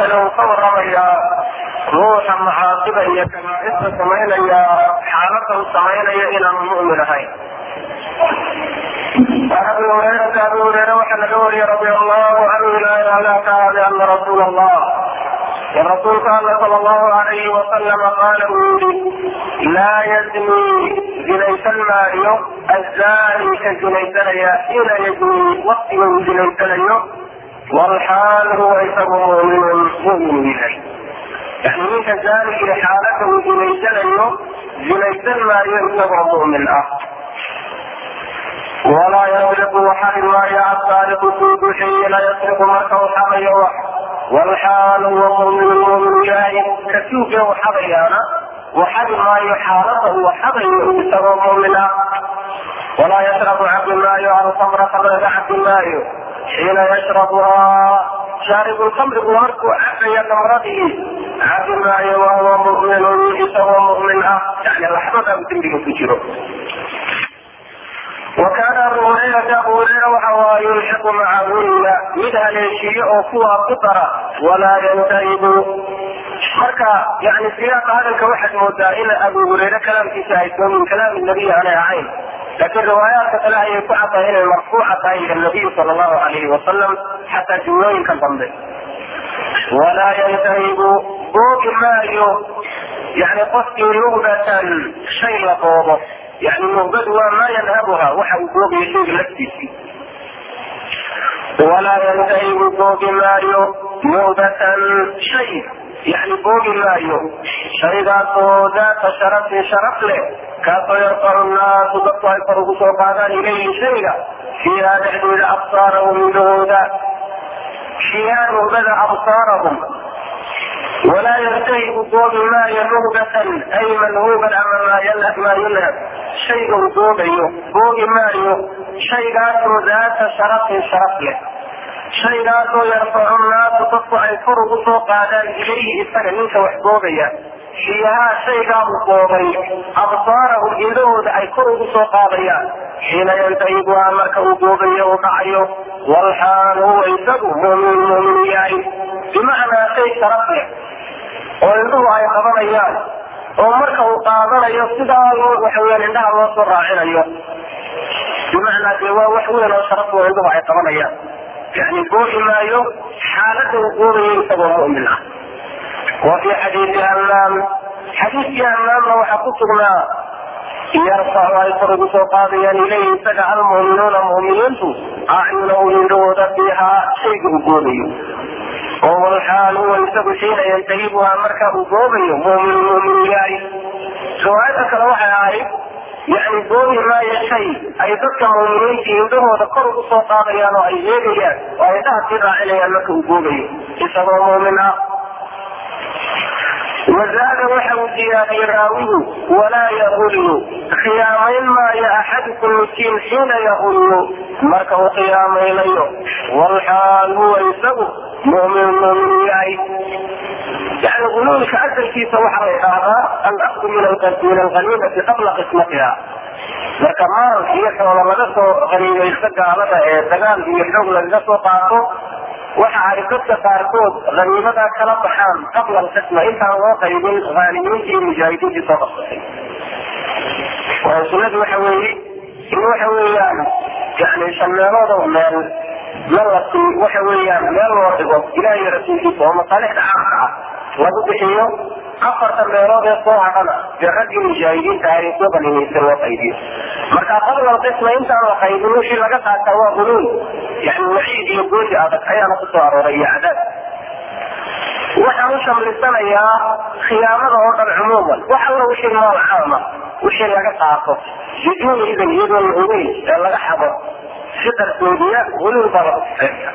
halkani uu ka waramayaa ruuxa macaasida iyo kabaairta samaynaya xaalada uu samaynayo inaanu mu'min ahayn an abi hurayrata abi hureyre waxaa laga wariyey radi allahu canhu ilaahi ala ka aade ana rasuul allah in rasuulka alla sala allahu alayhi wasalama qaala uu yihi laa yazni zinaysan maayo azani ka zinaysanaya xiina yazni waktiga uu zinaysanayo walxaal huwa isagu muminun mumin yahay yani ninka zaanigii xaalada uu zinaysanayo zinaysan maayo isagoo mumin ah walaa yasriqu waxari maayo asaariqu tuugu xiina yasriqu marka uu xadayo wax walxaal huwa muminun mumin yahay ka tuuge u xadayaana waxadi maayo xaalada uu xadayo isagoo mumin ah walaa yashrabu cabi maayo alkamra kamraga cabi maayo xiina yashrabuhaa shaaribu lkamrigu markuu cabaya kamradii cabi maayo wahuwa muminun isagoo mumin ah yani laxbada uu dembiga ku jiro وكان أبو هريرة أبو هريرة وحوى يلحق معهن mid haleeshiiyo oo kuwaa ku dara walaa yantahibu marka yani siyaaqa hadalka waxaad moodaa in abu hureyre kalaamkiisa ay soo min kalaam nabiy aanay ahayn laakiin riwaayaadka kale ayay ku caddahay inay marfuuca tahay ila nabiy sala allahu alayhi wasalam xataa jumlooyinka dambe walaa yantahibu boogi maayo yani qofkii nugbatan shay la boobo yani nugbadu waa maa yanhabuha waxa uu boogayo shayga laftiisii walaa yantahibu boogi maayo nugbatan shay yani boogi maayo shaygaasoo daata sharafin sharaf leh kaasoo yarfacu naasu dadku ay kor ugu soo qaadaan ilayhi shayga fiiha dhexdeeda absaarahum indhahooda fiiha nugbada absaarahum walaa yantahibu boogi maayo nugbatan ay manhuuban ama maa yunhab shayga uu boogayo boogi maayo shaygaasoo daata sharafin sharaf leh shaygaasoo yarfacu naasu dadku ay kor ugu soo qaadaan ilayhi isaga ninka wax boogaya fiihaa shaygaa uu boogay absaarahum indhahooda ay kor ugu soo qaadayaan xiina yantahibuhaa marka uu boogayo uu dhacayo walxaal huwa isagu mumin mumin yahay bimacnaa shay sharaf leh oo indhuhu ay qabanayaan oo marka uu qaadanayo sidaa waxaweyaan indhaha loo soo raacinayo bimacnaa dee waa wax weyn oo sharaf oo indhuhu ay qabanayaan yani boogi maayo xaalada uu boogayo isagoo mumin ah wa fi xadiisi hamaam xadiiskii hamaamna waxaa ku sugnaa yarfacu ay kor ugu soo qaadayaan ilayhi isaga almuminuuna muminiintu acyunahum indhahooda fiihaa shayga uu boogayo oo walxaal huwa isagu xiina yantahibuhaa marka uu boogayo mumin mumin yahay riwaayada kale waxay ahayd yani boogi maayo shay ay dadka muminiinta indhahooda kor ugu soo qaadayaan oo ay eegayaan oo ay dhaha sii raacinayaan marka uu boogayo isagoo mumin ah wazaada waxa uu diyaariyey raawigu walaa yaqullu khiyaamayn maayo axadukum miskiin xiina yaqullu marka uu khiyaamaynayo walxaal huwa isagu mumin mumin yahay yani guluulka asalkiisa waxaa la idhaahdaa alakdu min alqaniimati qabla qismatiha marka maal iyo xoola laga soo qaniimaysto gaalada ee dagaal iyo xoog lagaga soo qaato waxa ay dadka qaarkood haniimadaa kala baxaan qabla alqisma intaan loo qaybin haalimiinta iyo mujaahidiintii soo qabsatay waayo sunadu waxa weeye in waxa weeyaan yani shan meelood oo meel malasi waxa weeyaan meel loo dhigo ilaah iyo rasuulkiisa oo masaalixda caamka ah lagu bixiyo afarta meelood ee soo hadhana dee raggii mujaahidiinta ah ee soo qaniimaysta loo qaybiyo marka qabla alqisma intaan la qaybin wixii laga qaataa waa huluul yani waciid iyo goodi adag ayaana ku soo arooray iyo cadaab waxaan u shamlisanayaa khiyaamada oo dhan cumuuman wax alla wixii maal caama wixii laga qaato biduuni idan iyadoon la ogeyn ee laga xado si qarsoodiya huluul baa lagu sifeeya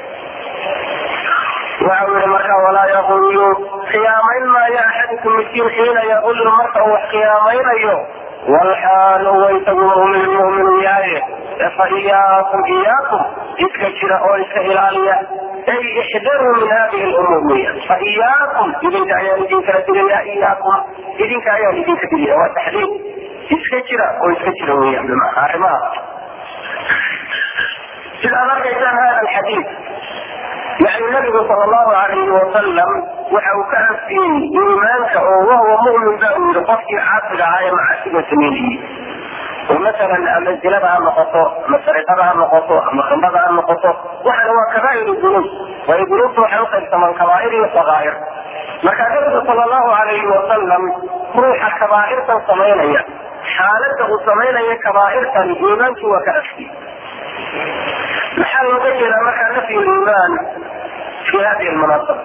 waxa uu yihi marka walaa yaqullu khiyaamayn maayo axadukum miskiin xiina yaqullu marka uu wax khiyaamaynayo walxaal huwa isagu mumin mumin yahay fa iyaakum iyaakum iska jira oo iska ilaaliya ay ixdaruu min hadihi lumuur weya fa iyaakum idinka ayaan idinkala digaya iyaakum idinka ayaan idinka digaya waa taxdiid iska jira oo iska jira weya bimacna arrimaha sidaad arkaysaan hada alxadiid yani nabigu sal allahu alayhi wasalam waxa uu ka anfiyey iimaanka oo wahuwa mumin ba uu yihi qofkii caasiga ahaa ee macaasiga sameynayey oo masalan ama zinada ha noqoto ama sariqada ha noqoto ama khamrada ha noqoto waxana waa kabaair dunuub waayo dunuubta waxay uqaybsamaan kabaair iyo sakaa'ir marka nabigu sal allahu alayhi wasalam ruuxa kabaairtan samaynaya xaaladda uu samaynaya kabaairtan iimaankii waa ka afkiyey maxaa looga jeedaa markaa nafyu liimaan fi hadihi lmunaasaba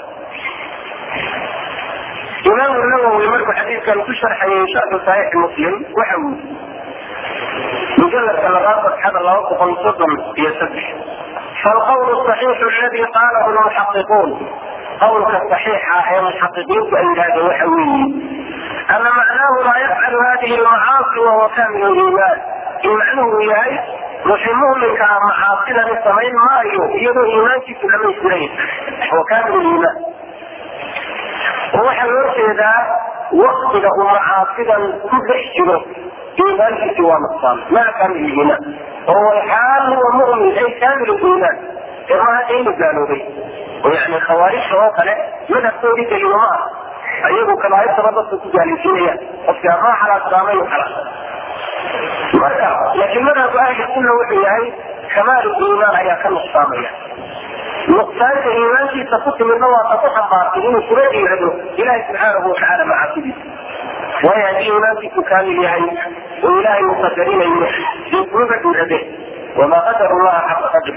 imaamu nawowi markuu xadiidkan ku sharxayay shadu saxiix muslim waxa uu mujaladka labaad fatxada laba boqol soddon iyo saddex falqawl saxiixu aladi qaalahu lmuxaqiquun qawlka saxiixa ee muxaqiqiintu ay yidhahdeen waxa weeye ana macnaahu laa yafcalu hadihi lmacaasi wahuwa kamilu liimaan in macnuhu yahay ruuxii muminka ah macaasidani samayn maayo iyadoo iimaankiisu dhamaystiran wa kamilu liimaan oo waxaa loo jeedaa waktiga uu macaasidan ku dhex jiro iimaankiisi waa nuqsaan maa kamil iimaan oo walxaal huwa mumin ay kamil iimaan ee ma hadda inu gaaloobay oo yani khawaarijta oo kale madhabkoodii daliilo ma ah ayagu kabaairtaba dadka ku gaalaysiinayaan qofki amaa xalaasdaamay u xalaas marka laakiin madhabku ahli sunna wuxuu yahay kamaal iimaan ayaa ka nuqsaamaya nuqsaanta iimaankiisa ku timidna waa ta ku xambaartay inuu kula dhiirado ilahi subxaanahu watacaala macaasidiisa waayo haddii iimaankiisu kaamil yahay oo ilaahay uu qadarinayo dee kumaga dhiirade wamaa qadaru llaha xaqa qadri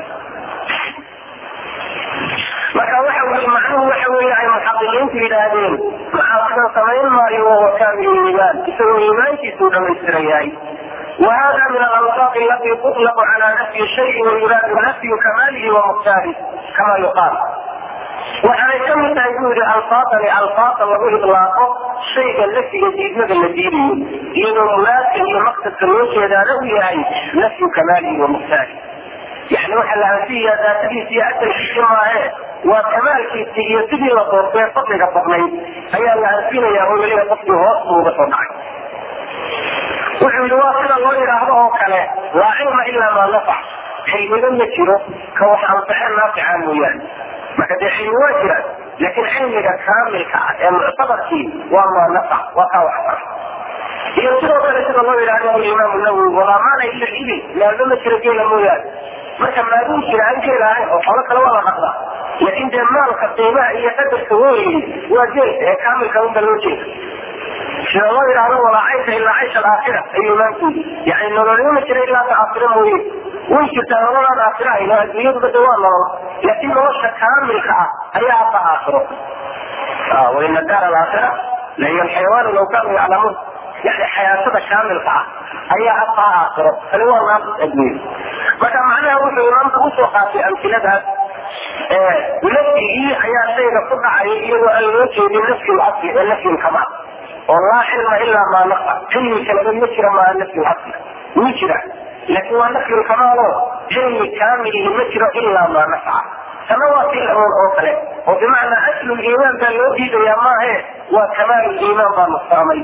marka waxa weye macnuhu waxa weeye ay muxaqiqiintu yidhaahdeen macaasidan samayn maayo wahuwa kaamil iimaan isagoo iimaankiisuu dhamaystiran yahay وهذا من الألفاظ التي تطلق على نفي الشيء ويراد نفي كماله ومختاره كما يقال waxaanay ka mid tahay buu yidhi alfaadani alfaada lagu idlaaqo shayga laftiga diidmada la diidayo iyadoo muraadka iyo maqsadka loo jeedaana u yahay nafyu kamaalihi wa mukhtaari yani waxa la anfiyaa daatadiisa iyo asalkiisi maahe waa kamaalkiisi iyo sidii la doortee fadliga badnayd ayaa la anfinaya oo weliba qofkii hoos buu uga soo dhacay wuxuu yidhi waa sida loo yidhaahdo oo kale laa cilma ilaa maa nafac cilmiga ma jiro ka wax anface naafica mooyaane marka dee cilmi waa jiraan laakiin cilmiga kaamilka ah ee muctabarkii waa maa nafac waa kaa wax fara iyo sidoo kale sida loo yidhahdo alimaam nawowi walaa maana ila ibil maalmo ma jiro geela mooyaane marka maaduu jira aan geel ahayn oo xoolo kale waa la dhaqdaa laakiin dee maalka qiimaha iyo qadarka weyni waa geelka ee kaamilka unba loo jeeda sida loo yidhahdo walaa caysha ilaa caysha alaakhira ayuu imaamku yidhi yani nololyo ma jira ilaa ta aakhira mooye way jirtaa nololaan aakhira ahayn oo adduunyaduba de waa nolol laakiin nolosha kaamilka ah ayaa hadda aakhiro waina daar alaakhira lahiya alxayawaanu law kaanuu yaclamuun yani xayaatada kaamilka ah ayaa hadda aakhiro tani waa naaqis adduunya marka macnaha wuxuu imaamku usoo qaatay amsiladaas nafyigii ayaa shayga ku dhacaya iyadoo aan loo jeedin nafyi lasli ee nafyi lkamaal oo laa cilma ilaa maa nafa cilmi kaleba ma jira maa nafyi lasli wuu jira laakiin waa nafyi lkamaal oo cilmi kaamilihi ma jiro ilaa maa nafaca tana waa si lamoon oo kale oo bimacnaa aslu liimaan baa loo diidayaa maahe waa kamaal liimaan baa nuqsaamay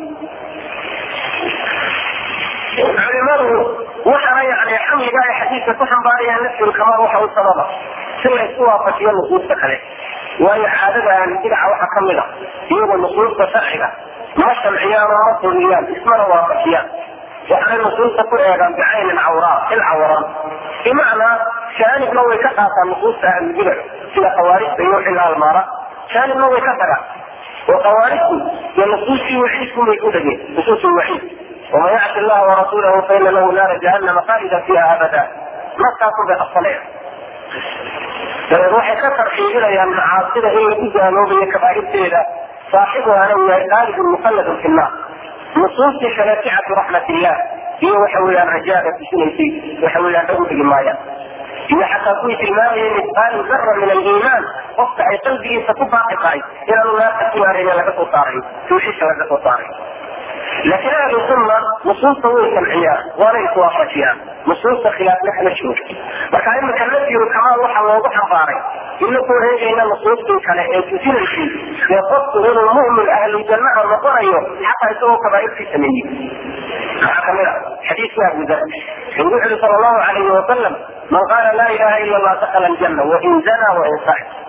culimadu waxaana yani xamliga ay xadiidka ku xambaarayaan nafyi lkamaal waxa u sababa si la isku waafajiyo nusuusta kale waayo caadada ahlubidaca waxaa kamid a iyagoo nusuusta sharciga ma shamciyaan oo ma fuliyaan ismana waafajiyaan waxaanay nusuusta ku eegaan bicaynin cawraa il cawaran bimacnaa jaanibna way ka qaataan nusuusta ahlubidac sida khawaarijta iyo wixii la halmaara jaanibna way ka tagaan oo khawaarijtu dee nusuustii waxiidkumay ku dhegeen nusuus lwaxiid waman yacsi allaha warasuulahu faina lahu naara jahannama khaalida fiiha abada markaasun bay qabsaneen dabeed waxay ka tarxiibinayaan macaasida in lagu gaaloobayo kabaairteeda saaxibuhana uu yahay qaalibun mukhalladun fi nnaar nusuustii kale sicatu raxmat illah iyo waxa weeyaan rajaaga tusinaysay waxa weeyaan dhagu dhigi maayaan iyo xataa kuwii tilmaamayay misqaalu dara min aliimaan qofka ay qalbigiisa ku baaqi tahay inaanu naarta ku waarayna laga soo saaray tawxiidka laga soo saaray laakiin ahlu sunna nusuusta way samciyaan waana iswaafajiyaan nusuusta khilaafna kama jiro marka imika nafyiru kamaal waxaa loogu xambaaray inakuu eegayna nusuustii kale ee tusinaysay ee qofku inuu mu'min ahlu jannaha noqonayo xataa isagoo kabaairtii sameeyey maxaa kamid a xadiiska abu dar wuxuu yuri sal allahu alayhi wasalam man qaala laa ilaha ila allah dakala aljanna wain zana wain sax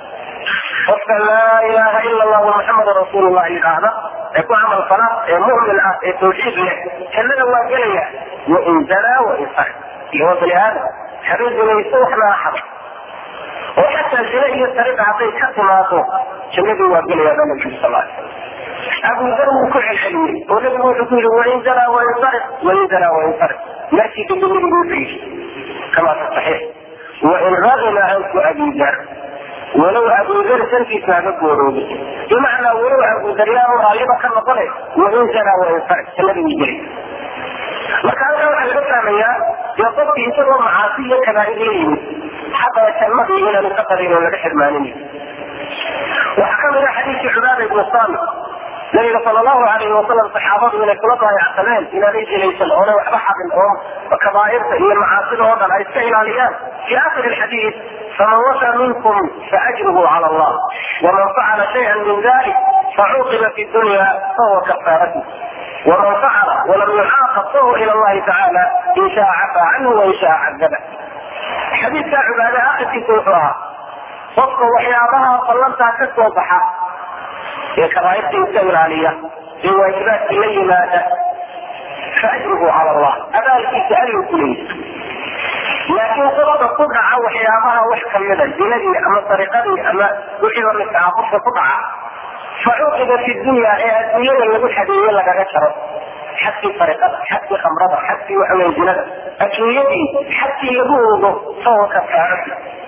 qofka laa ilaaha ila allahu muxamedun rasuulullah yidhaahda ee ku camal fala ee mu'min ah ee tawxiid leh jannada waa gelaya wain zanaa wain sarq iyo waa bani aadam habeen zinayso waxna axada oo xataa zina iyo sariqa hadday ka timaado jannadii waa gelaya baa nabigu sal alay slam abu dar wuu ku celceliyey oo nabigu wuxuu ku yihi wain zanaa wain sarq wain zanaa wain sarq markii dambe nabigu wuxuu yidhi kama fi saxiix wain ragima anku abi dar walow abudar sankiisa haga gooroobay bimacnaa walow abudaryaanu raalliba ka noqone wain zanaa wain sarq jannada wuu gelay marka halkaa waxaa laga fahmayaa dee qofkii isagoo macaasi iyo kabaa'ir la yimid xataa jannadii inaanu ka qadin oo laga xirmaanin waxaa kamid ah xadiidkii cubaada ibnu saamit nabiga sal allahu alayhi wasalam saxaabadu inay kula daayacsameen inaanay jilaysan oonay waxba xadin oo kabaa'irta iyo macaasida oo dhan ay iska ilaaliyaan fi akhiri alxadiid faman washa minkum faajruhu cala allah waman facala shayئa min dalik facuqiba fi dunya fahuwa kafaaratu ومن فعل ولم يعاقب فهو الى الله تعالى ان شاء عفى عنه وان شاء عذبه. حديث عباده اخذ سوحها qofka waxyaabaha ballantaa ka soo baxa ee kabaairta iska ilaaliya ee waajibaadkii la yimaada faajruhu cala allah abaalkiisa alluu ku leeyahy laakiin qofka ku dhaca waxyaabaha wax kamida zinadii ama sariqadii ama wixii lamidka ah qofka ku dhaca facuqiba fi dunya ee adduunyada lagu xadeeye lagaga jaro xadkii sariqada xadkii khamrada xadkii waxaweye zinada adduunyadii xadkii lagu ogo fahuwa kafaarati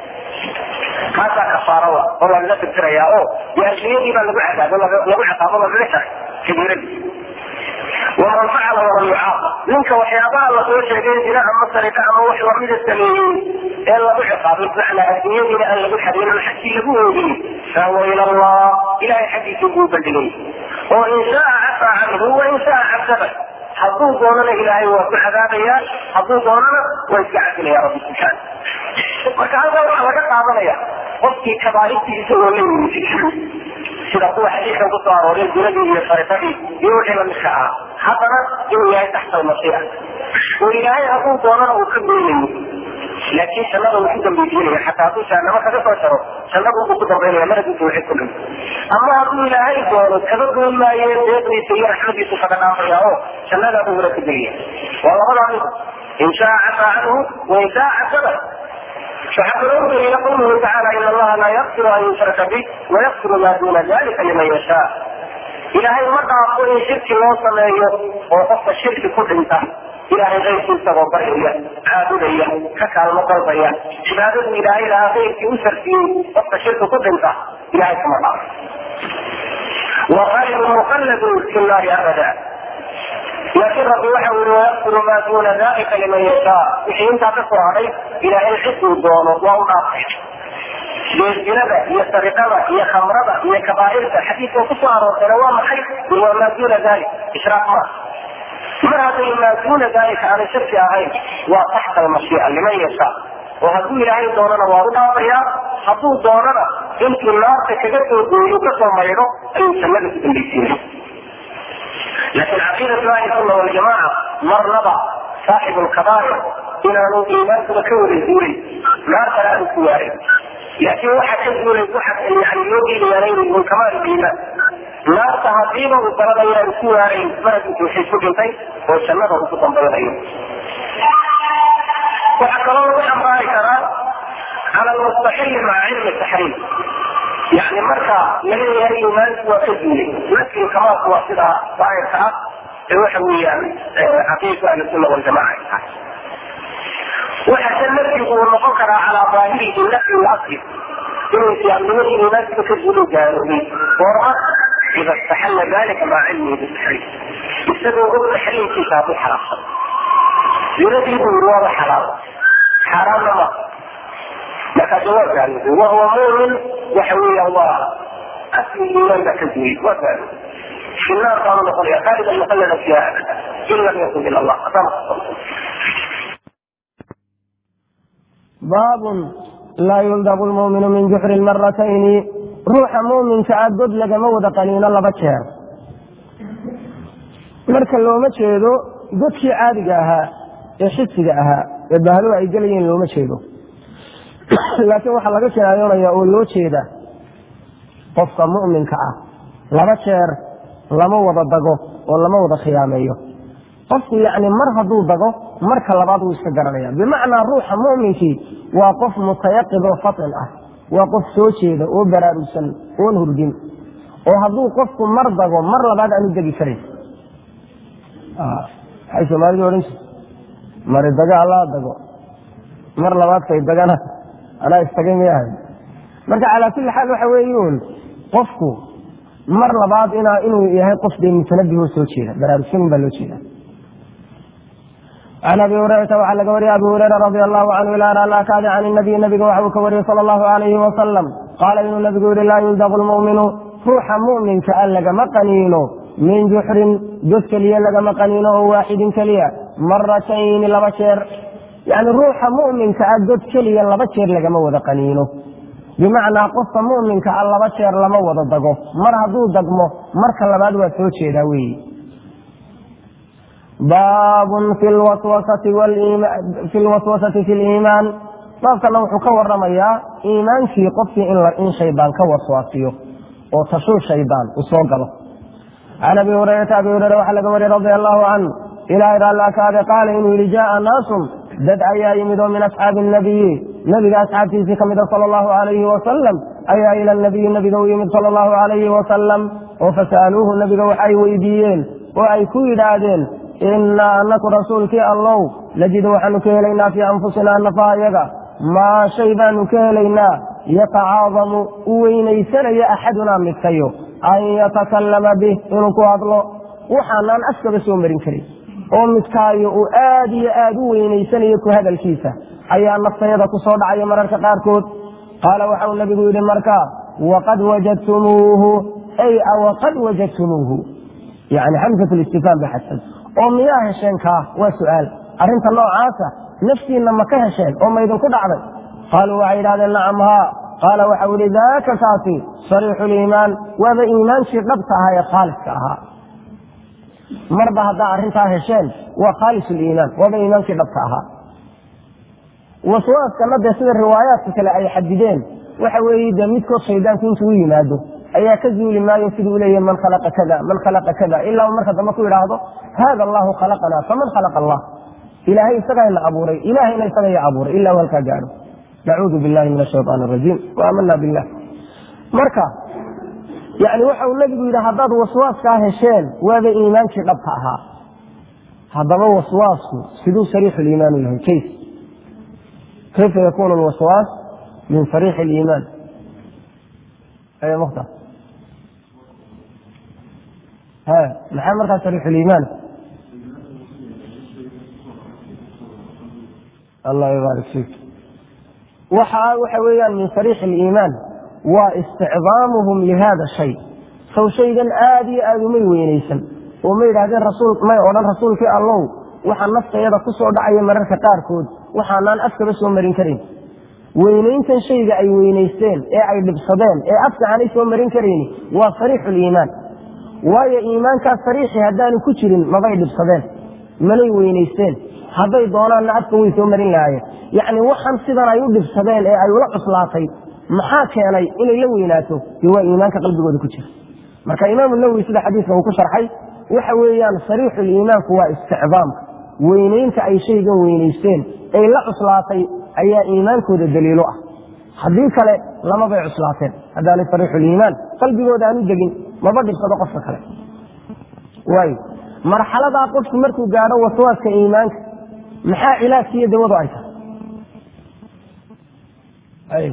kaasaa kafaarawa oo lagaga tirtirayaa oo dee adduunyadii baa lagu cadaabo lagu ciqaabo lagaga jaray kabiiradii waman facala walam yucaaqab ninka waxyaabaha lasoo sheegay zina ama sariqa ama wax lamida sameeyey ee lagu ciqaabay bimacnaa adduunyadiina aan lagu xadin ama xagkii lagu oogin fahuwa ila allah ilahay xaggiisa buu bandhigay oo in shaaa cafaa canhu wain shaaa cadaba hadduu doonana ilaahay waa ku cadaabaya hadduu doonana waa iska cafinaya rabbi subxaana marka halkaa waxaa laga qaadanaya qofkii kabaairtii isagoo la yimid sida kuwa xadiidkan kusoo arooray zinadii iyo sariqadii iyo wixii lamidka ah haddana inuu yahay taxta almasiixa oo ilaahay hadduu doonana uu ka goynayo laakiin jannada uu ku dambaysiinaya xataa hadduu jahanamo kaga soo jaro jannada uu ku dambaynaya mar hadduu tawxiid ku dhinto ama hadduu ilaahay doono kaga goyn maayo deeqdiisa iyo raxmadiisu kaga dhaafaya oo jannadaa buu hore ku geliya waa labadaa mid in shaa cafaa canhu wain shaa cadaba فحضروا إلى قوله تعالى إن الله لا يغفر أن يشرك به ويغفر ما دون ذلك لمن يشاء إلهي ما تعطوا إن شرك الله سميه وقف الشرك كل انتهى إلهي غير كل تغضرية عابدية ككال مقرضية عبادة إلهي لها غير في أسر فيه وقف الشرك كل انتهى إلهي كما قال وغير مخلد في النار أبدا laakiin rabbi waxa ui wayaqfiru maa duuna dalika liman yashaa wixii intaa ka soo haray ilaahay ciduu doono waa u dhaafay geesjinada iyo sariqada iyo khamrada iyo kabaa'irta xadiidka kusoo aroortayna waa maxay waa maa duuna dalik ishraak ma mar hadday maa duuna dalika aanay shirki ahayn waa taxta almashiica liman yashaa oo hadduu ilaahay doonana waa u dhaafayaa hadduu doonana intuu naarta kaga soo gooyo kasoo maydho ayuu jannada ku dambaysiinay لكن عقيدة أهل السنة والجماعة مرنبا صاحب الكبائر إلى أنه إيمان كون الزوري ما ترى الكوارث لكن واحد يقول واحد يعني يوجي ليرين من كمال الإيمان لا تهذيبه وطلب إلى الكوارث ما توحيد سجنتين وسنده كتن بيضين وحكى الله وحكى على المستحيل مع علم التحريم يعني marka laga yahay iimaanku waa ka duulay laakiin kamaasku waa sida daahirka ah ee waxa weeyaan caqiidka ahlusunna waljamaca ay tahay waxa se nafyigu uu noqon karaa calaa daahirihi nafyi lasli inuu islaamnimadii iimaankiba ka duulo gaaloobay goorma ida istaxalla dalika maca cilmihi bitaxriim isagoo og taxriimkiisa hadduu xalaabsan zinadii buu yiri waaba xalaal xaaraamna ma marka jawaab gaaloobay wahuwa mumin waxa weeya waa asli iimaan baa ka duuyey waa gaaloobay في النار قالوا نقول يا خالد المخلد فيها ابدا ان لم يكن الا الله باب لا يلدغ المؤمن من جحر المرتين روح مؤمن تعدد لagama wada qaniino laba jeer marka looma jeedo dadkii caadiga ahaa ee xisiga ahaa ee bahluhu ay gelayeen looma jeedo laakiin waxaa laga jinaayonaya oo loo jeeda qofka mu'minka ah laba jeer lama wada dago oo lama wada khiyaameeyo qofku yacni mar hadduu dago marka labaad wuu iska garanaya bimacnaa ruuxa mu'minkii waa qof mutayaqid oo fatin ah waa qof soo jeeda oo baraarugsan oon hurgin oo hadduu qofku mar dago mar labaad aanu degi karin waxay soomaalidu odhan jirta mari dago allaa dago mar labaadkay dagana anaa istagay miyahay marka calaa kulli xaal waxa weeyuun qofku mar labaad inaa inuu yahay qof dee mutanabihoo soo jeeda baraarugsanin baa loo jeeda can abi hurayrata waxaa laga wariyay abi hureyra radi allahu canhu ilaa ala kaadi can nabiy nabiga waxa uu ka wariyey sala allahu alayhi wasalam qaala inuu nabigu yihi laa yuldaqu lmu'minu ruuxa mu'minka a lagama qaniino min juxrin god keliya lagama qaniino oo waaxidin keliya maratayni laba jeer yani ruuxa mu'minka a god keliya laba jeer lagama wada qaniino bimacnaa qofka mu'minka a laba jeer lama wada dago mar hadduu dagmo marka labaad waa soo jeedaa weyi baabun fi lwaswasati fi liimaan baabkana wuxuu ka waramayaa iimaankii qofkii in shaydaan ka waswaasiyo oo tashuu shaydaan uu soo galo can abi hurayrata abi hureyra waxaa laga wariyey radi allahu canhu ilahay raalli kaade qaala inuu yihi jaaa naasun dad ayaa yimid oo min asxaabi nabiyi nabiga asxaabtiisii kamida sala allahu alayhi wasalam ayaa ila nabiyi nabiga u yimid sala allahu alayhi wasalam oo fasa'aluuhu nabiga waxay weydiiyeen oo ay ku yidhaahdeen inaa anaku rasuulkii allow najidu waxaanu ka helaynaa fii anfusinaa nafahayaga maa shay baanu ka helaynaa yatacaadamu u weynaysanayo axadunaa midkayo an yatakallama bih inuu ku hadlo waxaanaan afkaba soo marin karin oo midkaayo uu aad iyo aad u weynaysanayo ku hadalkiisa ayaa naftayada ku soo dhacaya mararka qaarkood qaala waxau nabigu yidhi markaa waqad wajadtumuuhu ay awaqad wajadtumuuhu yani xamsat listifhaam ba xadsan oo miyaa hesheen kaa waa su-aal arrinta noocaasa naftiinna ma ka hesheen oo maydinku dhacday qaaluu waxay yidhahdeen nacam haa qaala waxau yihi daaka kaasi sariixu liimaan waaba iimaankii dhabta ahaa ee khaaliska ahaa marba haddaa arrintaa hesheen waa khaalis liimaan waaba iimaankii dhabta ahaa waswaaskana dee sida riwaayaadka kale ay xadideen waxa weeye dee midkood shaydaanku intuu u yimaado ayaa ka zuuli maayo siduu leeyahy man khalaqa kada man khalaqa kada ilaa marka dambe ku yidhaahdo hada allahu khalaqana faman khalaqa allah ilaahay isagayna abuuray ilahayna isagaya abuuray ilaa u halkaa gaadho nacuudu billahi min ashayaan arajiim wa aamana billah marka yani waxau nabigu yidhi haddaad waswaaskaa hesheen waaba iimaankii dhabta ahaa haddaba waswaasku siduu sariixu liimaan u yahay kayf kayfa yakunu lwaswaas min sariixi liimaan mukhtar maxaa markaa sariixuliimaan allah yubaarik fiik waxa waxa weeyaan min sariixi aliimaan waa isticdaamuhum lihada shay sow shaygan aada iyo aada umay weynaysan oo ma yidhahdeen rasuul may odhan rasuulkii allow waxaa naftayada ku soo dhacaya mararka qaarkood waxaanaan afkaba soo marin karin weynayntan shayga ay weynaysteen ee ay dhibsadeen ee afka aanay soo marin karayni waa sariixu liimaan waayo iimaankaas sariixi haddaanu ku jirin mabay dhibsadeen manay weynaysteen hadday doonaanna afka way soo marin lahaayeen yacni waxan sidan ay u dhibsadeen ee ay ula cuslaatay maxaa keenay inay la weynaato dee waa iimaanka qalbigooda ku jira marka imaamu nawowi sida xadiiska uu ku sharxay waxa weeyaan sariixuliimaanku waa isticdaamka weynaynta ay shaygan weynaysteen ay la cuslaatay ayaa iimaankooda daliilo ah haddii kale lamabay cuslaateen haddaanay sariixuliimaan qalbigooda aan u degin maba dhibsado qofka kale waay marxaladaa qofku markuu gaadho waswaaska iimaanka maxaa cilaajka iyo dawadu ay tahay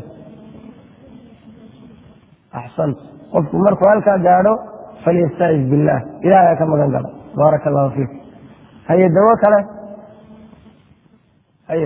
axsant qofku markuu halkaa gaadho falyastaiz billaah ilahay ka magan galo baaraka allahu fiik haye dawo kale haye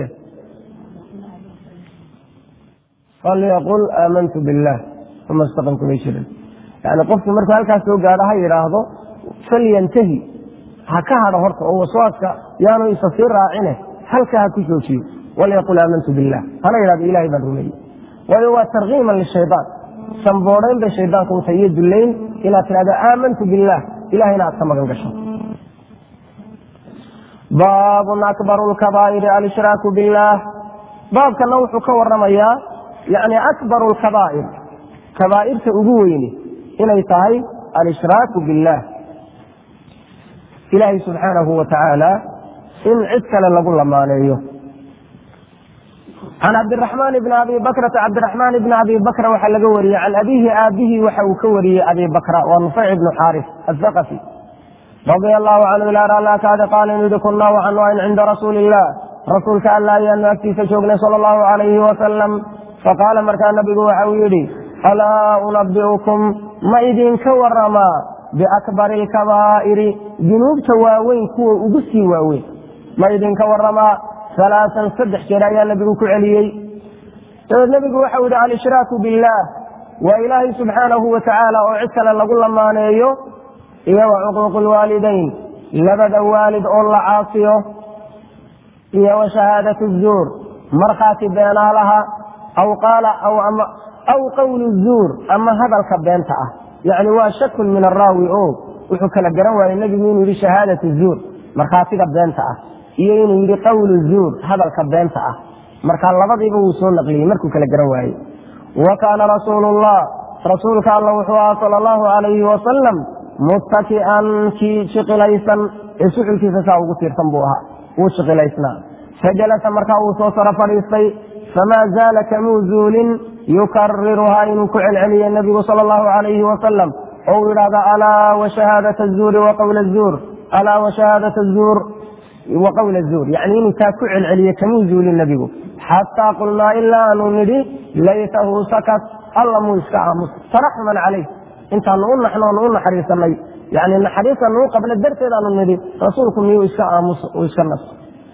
falyaqul aamantu billaah uma istaqim kumay jirin yani qofku markuu halkaas soo gaadho ha yidhaahdo falyantahi ha ka hadho horta oo waswaaska yaanu isa sii raacine halka ha ku joojiyo walyaqul aamantu billah hana yidhahdo ilahay baan rumeeyey waayo waa tarkiiman lishayaan sanboodhayn bay shaydaanku u tahay iyo dullayn inaad tidhahdo aamantu billaah ilahayna aad ka magan gasho baabun akbaru lkabaa'iri alshraaku billaah baabkana wuxuu ka waramayaa yani akbaru lkabaa'ir kabaa'irta ugu weyni inay tahay alshraaku biاllah ilaahay subxaanahu wa tacaala in cid kale lagu lamaaneeyo can cabdiraxmaan bni abi bakrata cabdiraxmaan bni abi bakra waxaa laga wariyey can abihi aabihi waxa uu ka wariyey abi bakra waa nufayc ibnu xaaris athaqafi radia allahu canhu ilaa raallah kaada qaala inu yihi kunnaa waxaanu ayn cinda rasuuli illah rasuulka alla ayaanu agtiisa joognay sala allahu calayhi wasalam faqaala markaa nabigu waxa uu yidhi alaa unabi'ukum ma idinka waramaa biakbari alkabaa'iri dunuubta waaweyn kuwa ugu sii waaweyn ma idinka waramaa halaasan saddex jeer ayaa nabigu ku celiyey dabeed nebigu waxau yidhi alshraaku billaah waa ilaahay subxaanahu wa tacaala oo cid kale lagu lamaaneeyo iyo wa cuquuqu lwaalidayn labada waalid oo la caasiyo iyo wa shahaadatu zuur markhaati beenaalaha aw qaala aw qawlu zuur ama hadalka beenta ah yacni waa shakun min araawi o wuxuu kala garan waayey nebigu inuu yidhi shahaadatu zuur markhaatiga beenta ah iyo inuu yidhi qawlu zuur hadalka beenta ah marka labadiiba wuu soo naqliyey markuu kala garan waayey wa kaana rasuulullah rasuulka alla wuxuu ahaa sala allahu calayhi wasalam muttaki'an kii shiqilaysan ee suxulkiisa saa ugu tiirsan buu ahaa wuu shiqilaysnaa fajalasa markaa uu soo saro fadhiistay famaa zaala kamuu zuulin yukariruhaa inuu ku celceliyey nebigu sala allahu calayhi wasalam oo uu yidhahda alaa wa shahaadata azuuri wa qawla azuur alaa wa shahaadata azuur wa qawla zuur yacni inuu taa ku celceliye kamuu zuulin nebigu xataa qulnaa ilaa aanu nidhi laytahu sakat alla muu iska aamus taraxuman calayh intaanu u naxno onu u naxariisanay yani naxariisanu u qabna darteedaanu nidhi rasuulku miyuu iska aamus uu iska naso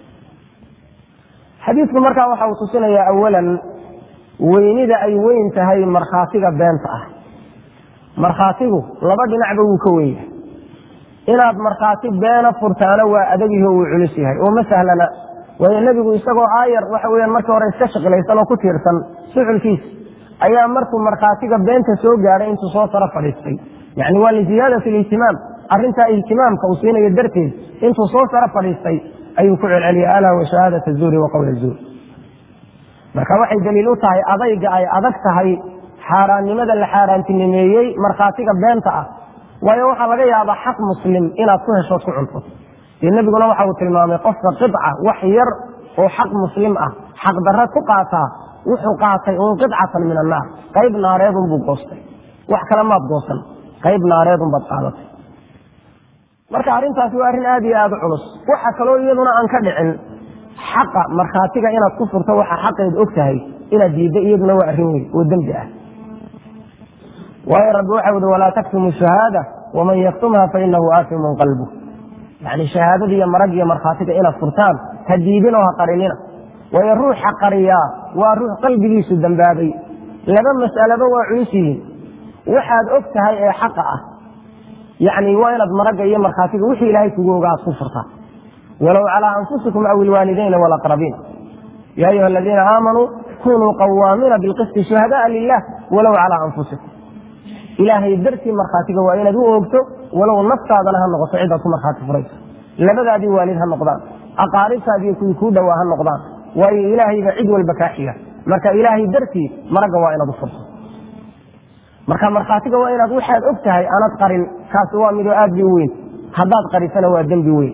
xadiidku markaa waxa uu tusinayaa awalan weynida ay weyn tahay markhaatiga beenta ah markhaatigu laba dhinacba wuu ka weyn yahay inaad markhaati beena furtaana waa adagyaho wuu culus yahay oo ma sahlana waayo nebigu isagoo aayar waxa weyaan markii hore iska shaqilaysan oo ku tiirsan suxulkiisa ayaa markuu markhaatiga beenta soo gaadhay intuu soo saro fadhiistay yani waa liziyaadati lihtimaam arrintaa ihtimaamka uu siinayo darteed intuu soo saro fadhiistay ayuu ku celceliyay alaa wa shahaadata zuuri wa qowla zuur marka waxay daliil u tahay adayga ay adag tahay xaaraannimada la xaaraantinimeeyey markhaatiga beenta ah waayo waxaa laga yaabaa xaq muslim inaad ku heshood ku cunto dee nebiguna waxa uu tilmaamay qofka qica wax yar oo xaq muslim ah xaq darre ku qaataa wuxuu qaatay uun qicatan min annaar qayb naareedunbuu goostay wax kale maad goosan qayb naareedunbaad qaadatay marka arrintaasi waa arrin aad iyo aada u culus waxa kaloo iyaduna aan ka dhicin xaqa markhaatiga inaad ku furto waxa xaqeed og tahay inaad diidda iyaduna waa arrin weyn oo dembi ah waayo rabbi waxau ihi walaa taktumu shahaada waman yaktumha fainahu aasimun qalbu yani shahaadada iyo marag iyo markhaatiga inaad furtaan ha diidin oo ha qarinina waayo ruuxa qariyaa waa ruux qalbigiisu dambaabay laba mas'alaba waa culus yihiin waxaad og tahay ee xaqa ah yani waa inaad maragga iyo markhaatiga wixii ilaahay kugu oga aad ku furtaa walow calaa anfusikum aw ilwaalidayna walaqrabiin ya ayuha aladiina aamanuu kunuu qawaamiina bilqisti shuhada'a lilah walow calaa anfusikum ilaahay dartii markhaatiga waa inaad u oogto walow naftaadana ha noqoto cidaad ku markhaati furayso labadaadii waalid ha noqdaan aqaaribtaadiiyo kuwii kuu dhowaa ha noqdaan waayo ilaahayba cid walba kaa xiga marka ilaahay dartii maragga waa inaad u furto marka markhaatiga waa inaad waxaad og tahay aanad qarin kaasi waa midoo aad bay u weyn haddaad qarisana waa dembi weyn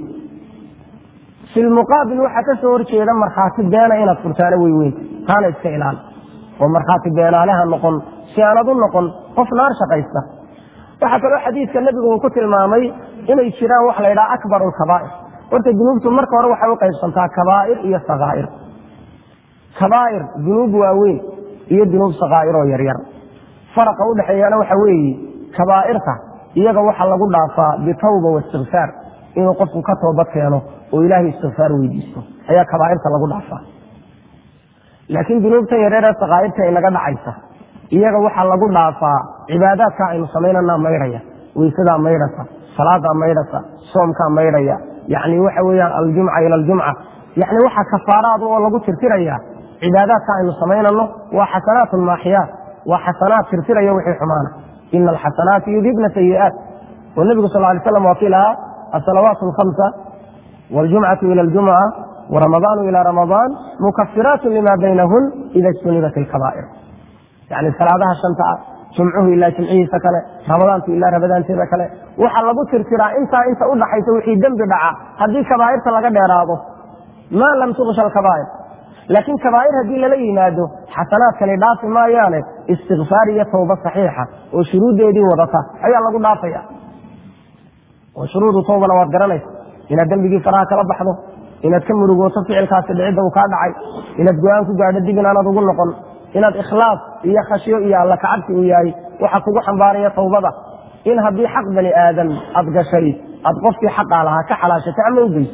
fi lmuqaabil waxaa ka soo horjeeda markhaati beena inaad furtaana way weyn taana iska ilaali oo markhaati beenaaleha noqon si aanad u noqon qof naar shaqaysta waxaa kaloo xadiidka nebigu uu ku tilmaamay inay jiraan wax la ydhaha akbar lkabaa'ir horta dunuubtu marka hore waxay u qaybsantaa kabaa'ir iyo sakaa'ir kabaa'ir dunuub waaweyn iyo dunuub sakaa'ir oo yaryar faraqa udhexeeyana waxa weeye kabaa'irta iyaga waxa lagu dhaafaa bitawba waistikfaar inuu qofku ka toobad keeno oo ilaahay istikfaar weydiisto ayaa kabaa'irta lagu dhaafaa laakiin dunuubta yareeree sakaa'irta ay naga dhacaysa iyaga waxaa lagu dhaafaa cibaadaadka aynu samaynana maydhaya weysadaa maydhasa salaadaa maydhasa soomkaa maydhaya yani waxa weyaan aljumca ila aljumca yani waxa kafaaraad oo lagu tirtiraya cibaadaadka aynu samaynano waa xasanaat maaxiyaat waa xasanaad tirtiraya wixii xumaana ina alxasanaati yudhibna sayi'aat oo nebigu sal lay slam waa kii lahaa asalawaat alkhamsa waljumcatu ila aljumca waramadaanu ila ramadaan mukafiraatu lima baynahun ida ijtunibat alkabaa'ir yani salaadaha shanta ah jumcuhu ilaa jimcihiisa kale ramadaantu ilaa ramadaanteeda kale waxaa lagu tirtiraa intaa inta u dhaxaysa wixii dembi dhaca haddii kabaa'irta laga dheeraado maa lam tuqsha alkabaa'ir laakiin kabaa'ir haddii lala yimaado xasanaadkani dhaafi maayaane istikfaar iyo tawba saxiixa oo shuruuddeedii wadata ayaa lagu dhaafaya oo shuruudu tawbana waad garanaysa inaad dembigii faraha kala baxdo inaad ka murugooto ficilkaasi dhicidda uu kaa dhacay inaad go-aan ku gaadho dib inaanad ugu noqon inaad ikhlaas iyo khashyo iyo alla kacabsi uu yahay waxa kugu xambaaraya tawbada in haddii xaq bani aadam aad gashay aad qofkii xaqaa lahaa ka xalaashato ama u geyso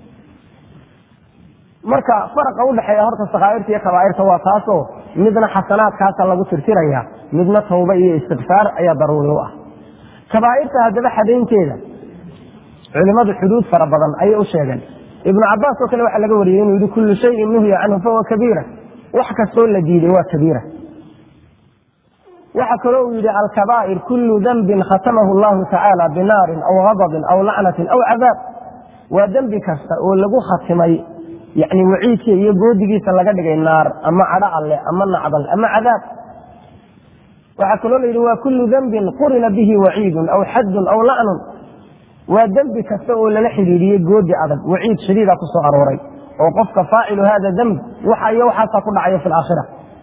marka faraqa udhexeeya horta sakhaa'irta iyo kabaa'irta waa taasoo midna xasanaadkaasa lagu tirtiraya midna tawba iyo istikfaar ayaa daruuri u ah kabaa'irta haddaba xadaynteeda culimadu xuduud fara badan ayay u sheegeen ibnu cabaas oo kale waxaa laga wariyey inuu yihi kullu shayin nuhya canhu fahuwa kabiira wax kastoo la diiday waa kabiira waxa kaloo uu yidhi alkabaa'ir kullu dembin khatamahu allahu tacaala binaarin aw gadabin aw lacnatin aw cadaab waa dembi kasta oo lagu khatimay yani waciidka iyo goodigiisa laga dhigay naar ama cadho alle ama nacdal ama cadaab waxaa kaloo la yidhi waa kullu dembin qurina bihi waciidun aw xaddun aw lacnun waa dembi kasta oo lala xidhiidhiyey goodi adag waciid shadiida ku soo arooray oo qofka faacilu hada demb waxa iyo waxaasaa ku dhacayo fi laakhira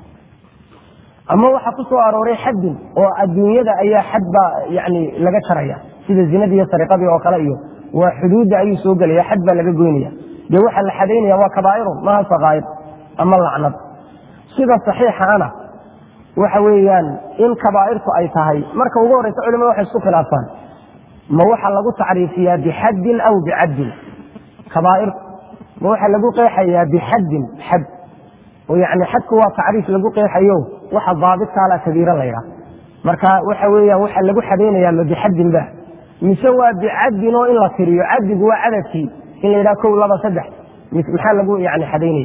ama waxa ku soo arooray xaddin oo adduunyada ayaa xad baa yani laga jaraya sida zinadii iyo sariqadii oo kale iyo waa xuduudda ayuu soo gelaya xad baa laga goynaya dee waxaa la xadaynaya waa kabaa'irun maha sakaa'ir ama lacnad sida saxiixa ana waxa weeyaan in kabaa'irtu ay tahay marka ugu horreysa culimada waxay isku khilaafaan ma waxa lagu tacriifiyaa bixaddin aw bicaddin kabaa'irtu ma waxa lagu qeexayaa bixaddin xad oo yani xadku waa tacriif lagu qeexayo waxa daabitkaala kabiira la ydhaha marka waxa weeyaan waxa lagu xadaynayaa ma bixaddin ba mise waa bicaddin oo in la tiriyo caddigu waa cadadkii in la yidhaha kow laba saddex maxaa lagu yani xadaynaya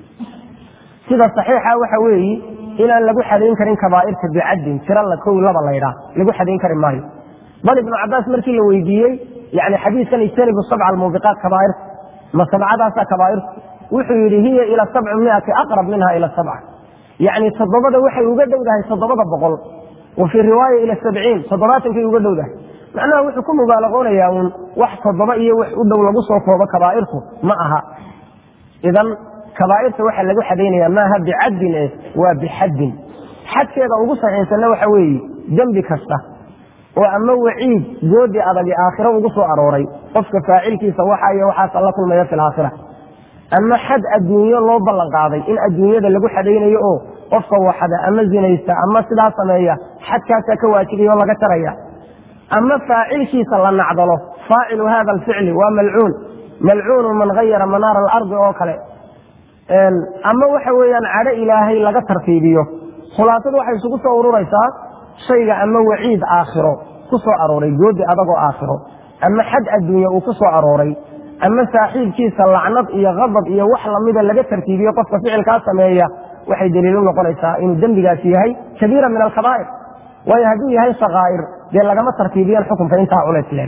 sida saxiixa waxa weeyi inaan lagu xadayn karin kabaa'irta bicaddin tira la kow laba la ydhaha lagu xadayn kari maayo bal ibnu cabaas markii la weydiiyey yani xadiiskan ijtanibu sabca almuubiqaat kabaa'irta ma sabcadaasaa kabaa'irtu wuxuu yidhi hiya ila sabci miati aqrab minha ila sabca yani toddobada waxay uga dhowdahay toddobada boqol wa fii riwaaya ila sabciin toddobaatankay uga dhowdahay macnaha wuxuu ku mubaalaqoonayaa uun wax toddoba iyo wax u dhow lagu soo koobo kabaa'irtu ma aha idan kabaa'irta waxaa lagu xadaynaya maaha bicaddin eh waa bixaddin xadkeeda ugu saxiixsanna waxa weeye dembi kasta oo ama waciid goodi adagi aakhiro ugu soo arooray qofka faacilkiisa waxa iyo waxaas alla kulmaya fi laakhira ama xad adduunyo loo ballan qaaday in adduunyada lagu xadaynayo oo qofka waxada ama zinaysta ama sidaa sameeya xadkaasaa ka waajibaya oo laga jaraya ama faacilkiisa la nacdalo faacilu hada alficli waa malcuun malcuunu man hayara manaara alardi oo kale ama waxa weeyaan cadho ilaahay laga tartiibiyo khulaasadu waxay isugu soo ururaysaa shayga ama waciid aakhiro ku soo arooray goodi adagoo aakhiro ama xad adduunya uu ku soo arooray ama saaxiibkiisa lacnad iyo kadab iyo wax lamida laga tartiibiyo qofka ficilkaa sameeya waxay daliilu noqonaysaa inuu dembigaasi yahay kabiira min alkabaa'ir waayo hadduu yahay sakaa'ir dee lagama tartiibiyeen xukunka intaa culays leeg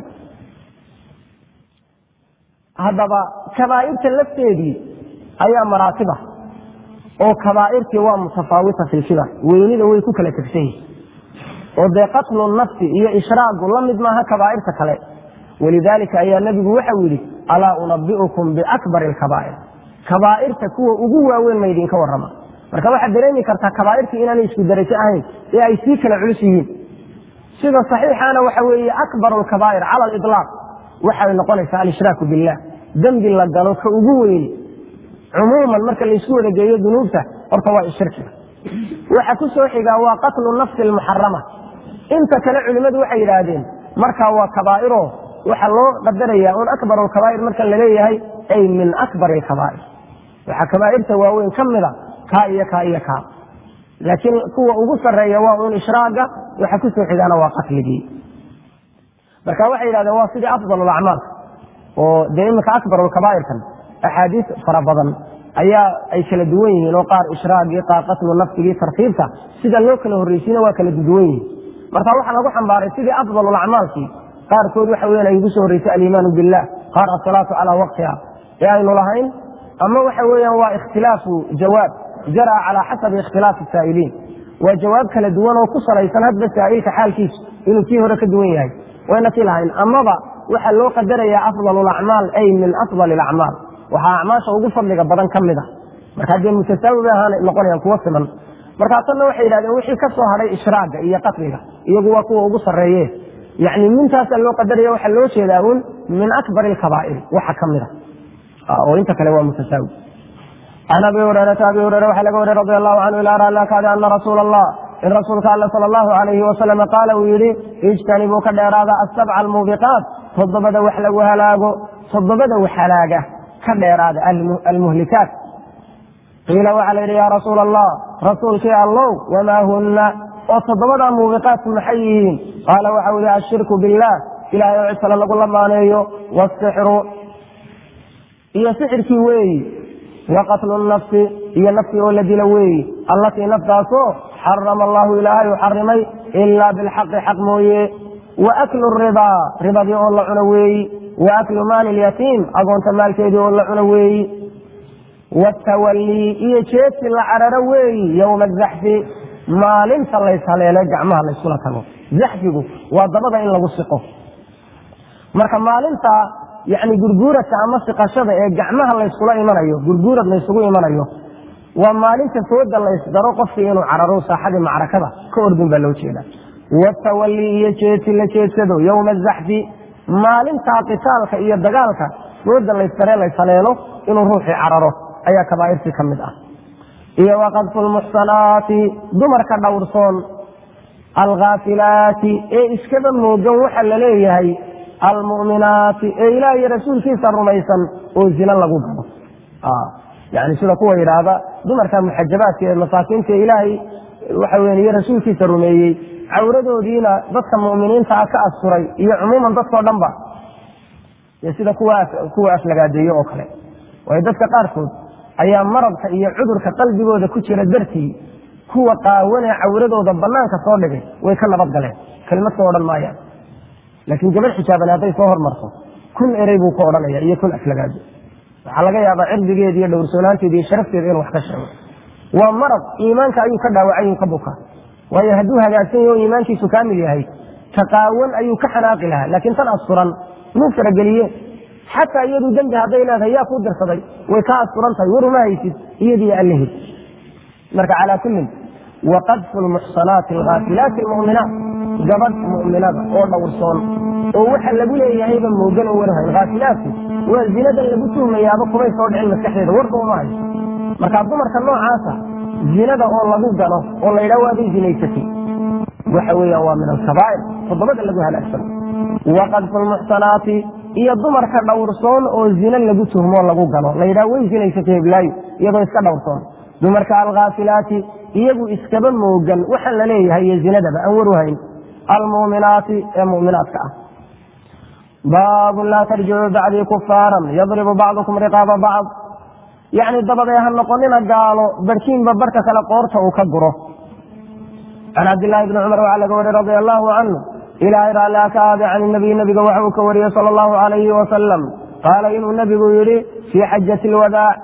haddaba kabaa'irta lafteedii ayaa maraatiba oo kabaa'irtii waa mutafaawita fi lkibar weynida way ku kala tegsan yihin oo dee qatlu nafsi iyo ishraagu la mid maaha kabaa'irta kale walidaalika ayaa nebigu waxau yidhi alaa unabi'ukum biakbari alkabaa'ir kabaa'irta kuwa ugu waaweyn ma idinka warrama marka waxaad dareemi kartaa kabaa'irtii inaanay isku darajo ahayn ee ay sii kala culus yihiin sida saxiixaana waxa weeye akbaru alkabaa'ir cala aliطlaaq waxay noqonaysaa alshraaku billah dembi la galo ka ugu weyni cumuuman marka laysku wada geeyo dunuubta horta waa ishirkiga waxa ku soo xigaa waa qatlu nafsi almuxarama inta kale culimmadu waxay yidhaahdeen markaa waa kabaa'iro waxaa loo qadaraya un akbar alkabaa'ir marka laleeyahay ay min akbar alkabaa'ir waxaa kabaa'irta waaweyn ka mida kaa iyo kaa iyo kaa laakiin kuwa ugu sarreeya waa un ishraaga waxa ku soo xigaana waa qatligii marka waxay yidhahdeen waa sidii afdal alacmaal oo dee iminka akbar alkabaa'irkan axaadiis fara badan ayaa ay kala duwan yihiin oo qaar ishraagii qaar qatlu nafsigii tartiibta sida loo kala horreysiina waa kala duwan yihiin marka waxaa lagu xambaaray sidii afdalulacmaalkii qaarkood waxa weyan ay ugu soo horreysay aliimaanu billah qaar asalaatu calaa waqtiha ee aynu lahayn ama waxa weeyaan waa ikhtilaafu jawaab jara calaa xasabi ikhtilaafi saa'iliin waa jawaab kala duwan oo ku salaysan hadba saa'ilka xaalkiisu inuu kii hore ka duwan yahay wayna kii lahayn amaba waxaa loo qadarayaa afdal lacmaal ay min afdal acmaal waxaa acmaasha ugu fadliga badan ka mid a markaa dee mutasaawi bay ahaan noqonayaan kuwo siman markaasanna waxay yidhahdeen wixii ka soo hadhay ishraaga iyo qatliga iyagu waa kuwa ugu sarreeye yani mintaasaa loo qadaraya waxaa loo jeedaa un min akbar alkabaa'ir waxa ka mid a oo inta kale waa mutasaawi can abi hurayrata abi hureyre waxaa laga wariy radi allahu canhu ilaa raalla kaada ana rasuula allah in rasuulka alle sala allahu alayhi wasalam qaala uu yidhi ijtanibuu ka dheeraada asabca almuubiqaat toddobada wax lagu halaago toddobada wax halaaga ka dheeraada almuhlikaat qiila waxaa la yidhi yaa rasuula allah rasuulkii allow wamaa hunna oo toddobada muubiqaatku maxay yihiin qaala waxau yihi ashirku billaah ilahay oo cid kale lagu lamaaneeyo wasixru iyo sixirkii weeyi wa qatlu nafsi iyo naftii oo la dilo weeyi allatii naftaasoo xarama allahu ilaahay u xarimay ilaa bilxaqi xaq mooye wa aklu ribaa ribadii oo la cuno weeyi wa aklu maali lyatiim agoonta maalkeedii oo la cuno weeyi watawallii iyo jeedsi la cararo weeyi yowma azaxfi maalinta layshaleelo gacmaha layskula tago zaxfigu waa dabada in lagu siqo marka maalinta yani gurguuradka ama siqashada ee gacmaha layskula imanayo gurguurad laysugu imanayo waa maalinta fooda laysdaro qofkii inuu cararo saaxadii macrakada ka ordin baa loo jeeda watawallii iyo jeedsi la jeedsado yowma azaxfi maalintaa qitaalka iyo dagaalka fooda laysdaree layshaleelo inuu ruuxii cararo ayaa kabaa'irtii ka mid ah iyo waqadfu lmuxsanaati dumarka dhowrsoon alkhaafilaati ee iskaba moogan waxa la leeyahay almu'minaati ee ilaah iyo rasuulkiisa rumaysan oo zina lagu galo yani sida kuwa yidhaahda dumarka muxajabaadka ee masaakiinta ilaahay waxa weya iyo rasuulkiisa rumeeyey cawradoodiina dadka mu'miniintaa ka asturay iyo cumuuman dadkao dhan ba sida kuwa aflagaadeeye oo kale waayo dadka qaarkood ayaa maradka iyo cudurka qalbigooda ku jira dartii kuwa qaawanee cawradooda banaanka soo dhigay way ka nabad galeen kelmad ka odhan maayaan laakiin gabadh xijaaban hadday soo hormarto kun erey buu ka odhanaya iyo kun aflagaado waxaa laga yaabaa cirdigeeda iyo dhowrsoonaanteeda iyo sharafteeda inuu wax ka sheego waa marad iimaanka ayuu ka dhaawacay uu ka buka waayo hadduu hagaagsan yaho iimaankiisu kaamil yahay taqaawan ayuu ka xanaaqi lahaa laakiin tan asturan muu farageliye xataa iyadu dembi hadday leedahay yaa kuu dirsaday way kaa asturan tahay waruma haysid iyadiyo allihid marka calaa kullin waqadfu lmuxsanaati alghaafilaati almu'minaat gabadh mu'minada oo dhowrsoon oo waxa lagu leeyahayba moogan oo warhayn haafilaadku waa zinadan lagu tuhmayaaba kumay soo dhicin maskaxdeeda warba uma hayso marka dumarka noocaasa zinada oo lagu galo oo la yidhaha waaday zinaysatay waxa weeyaan waa min alkabaa'ir toddobada lagu halaagsano waqadfu lmuxsanaati iyo dumarka dhowrsoon oo zina lagu tuhmo lagu galo la yidhaha way zinaysatay heblaayo iyadoo iska dhowrsoon dumarka alkhaafilaati iyagu iskaba moogan waxa la leeyahay iyo zinadaba aan waruhayn almuuminaati ee mu'minaadka ah baabun laa tarjicuu bacdii kufaaran yadribu bacdukum riqaaba bacd yacni dabadee ha noqonina gaalo barhkiinba barhka kale qoorta uu ka guro can cabdillaahi bni cumar waxaa laga wariy radia allaahu canhu ilaahay raallia ka aade can nabiy nabiga waxa uu ka wariyey sala allahu calayhi wasalam qaala inuu nebigu yidhi fii xajati lwadaac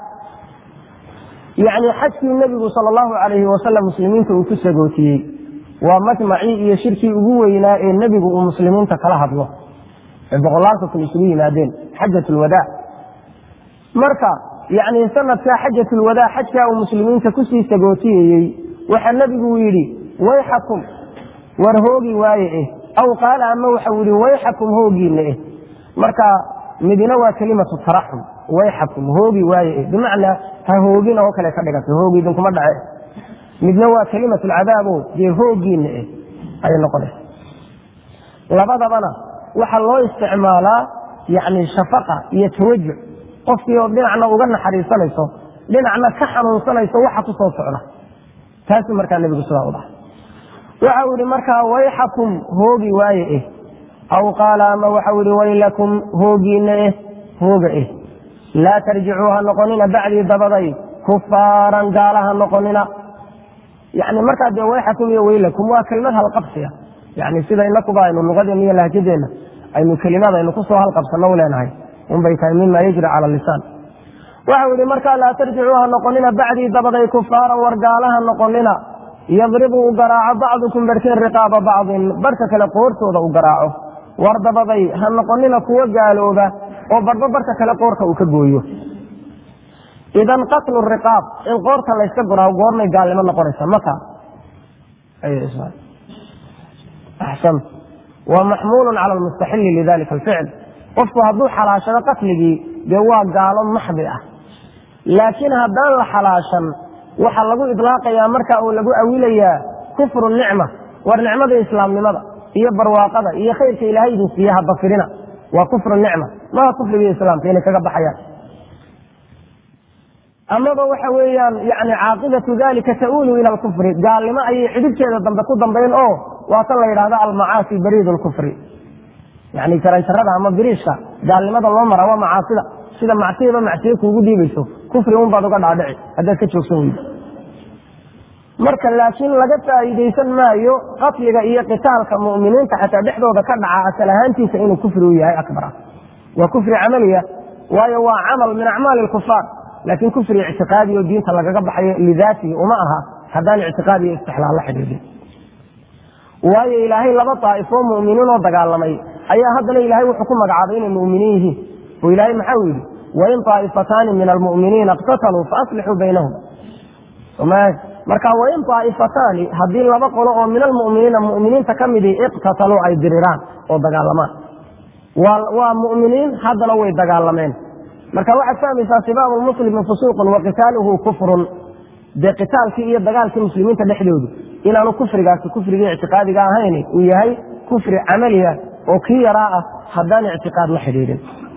yacni xajkii nebigu sala allahu calayhi wasalam muslimiinta uu ku sagootiyey waa majmacii iyo shirkii ugu weynaa ee nebigu uu muslimiinta kala hadlo ee boqolaalka kun isugu yimaadeen xajat lwadaac marka yacni sanadkaa xajat lwadaac xajkaa uu muslimiinta kusii sagootiyayey waxaa nebigu yidhi wayxakum war hoogi waaye eh aw qaala ama waxau yidhi wayxakum hoogiina eh marka midina waa kelimatu taraxum wayxakum hoogi waaye eh bimacnaa ha hoogina oo kale ka dhiganta hoogi idinkuma dhace midna waa kelimatu lcadaabo dee hoogiina eh ayay noqonaysa labadabana waxaa loo isticmaalaa yani shafaqa iyo tawajuc qofkii oo dhinacna uga naxariisanayso dhinacna ka xanuunsanayso waxa ku soo socda taasuu markaa nebigu sidaa u dhahay waxa uu yihi markaa wayxakum hoogi waaye eh aw qaala ama waxau yihi waylakum hoogiina eh hooga eh laa tarjicuu ha noqonina bacdii dabaday kufaaran gaala ha noqonina yani markaa dee wayxakum iyo waylakum waa kelimad halqabsiya yani sida inakuba aynu luqadeena iyo lahjadeenna aynu kelimad aynu kusoo halqabsano u leenahay unbay tahay mima yajri cala lisaan waxau yihi markaa laa tarjicuu ha noqonina bacdii dabaday kufaaran war gaala ha noqonina yadribu u garaaco bacdukum barhkeen riqaaba bacdin barhka kale qoortooda u garaaco war dabaday ha noqonina kuwo gaalooba oo barhba barhka kale qoorka uu ka gooyo idan qatlu riqaab in qoorta layska goraawo goormay gaalnimo noqonaysa maka axsan waa maxmuulun cala almustaxili lidalika alficl qofku hadduu xalaashado qatligii dee waa gaalo maxdi ah laakiin haddaan la xalaashan waxaa lagu idlaaqayaa marka uu lagu awilayaa kufru nicma war nicmada islaamnimada iyo barwaaqada iyo khayrka ilaahay idin siiye habafirina waa kufru nicma maha kufrigii islaamka inay kaga baxayaan amaba waxa weeyaan yani caaqibatu dalika ta'uulu ila alkufri gaalnimo ayay cidibteeda dambe ku dambayn oo waa tan la yidhahda almacaasi bariid lkufri yani jaranjarada ama biriishka gaalnimada loo mara waa macaasida sida macsiyaba macsiye kuugu dhiibayso kufri un baad uga dhaadhici haddaad ka joogsan weydo marka laakiin laga faa'iidaysan maayo qatliga iyo qitaalka mu'miniinta xataa dhexdooda ka dhaca asal ahaantiisa inuu kufri u yahay akbar ah waa kufri camaliya waayo waa camal min acmaali lkufaar laakiin kufri ictiqaadi oo diinta lagaga baxayo lidaatihi uma aha haddaan ictiqaad iyo istixlaal la xidhiidhin waayo ilaahay laba daa'ifoo mu'miniin oo dagaalamay ayaa haddana ilaahay wuxuu ku magacaabay inay mu'miniin yihiin oo ilaahay maxau yidhi wain daa'ifataani min almu'miniina iqtataluu faaslixuu baynahum marka wain daa'ifataani haddii laba qolo oo min almu'miniina mu'miniinta ka midii iqtataluu ay diriraan oo dagaalamaan waa mu'miniin haddana way dagaalameen marka waxaad fahmaysaa sibaabu lmuslimi fusuuqun wa qitaaluhu kufrun dee qitaalkii iyo dagaalkii muslimiinta dhexdoodu inaanu kufrigaasi kufrigii ictiqaadiga ahayn uu yahay kufri camaliya oo kii yaraa ah haddaan ictiqaad la xidhiidhin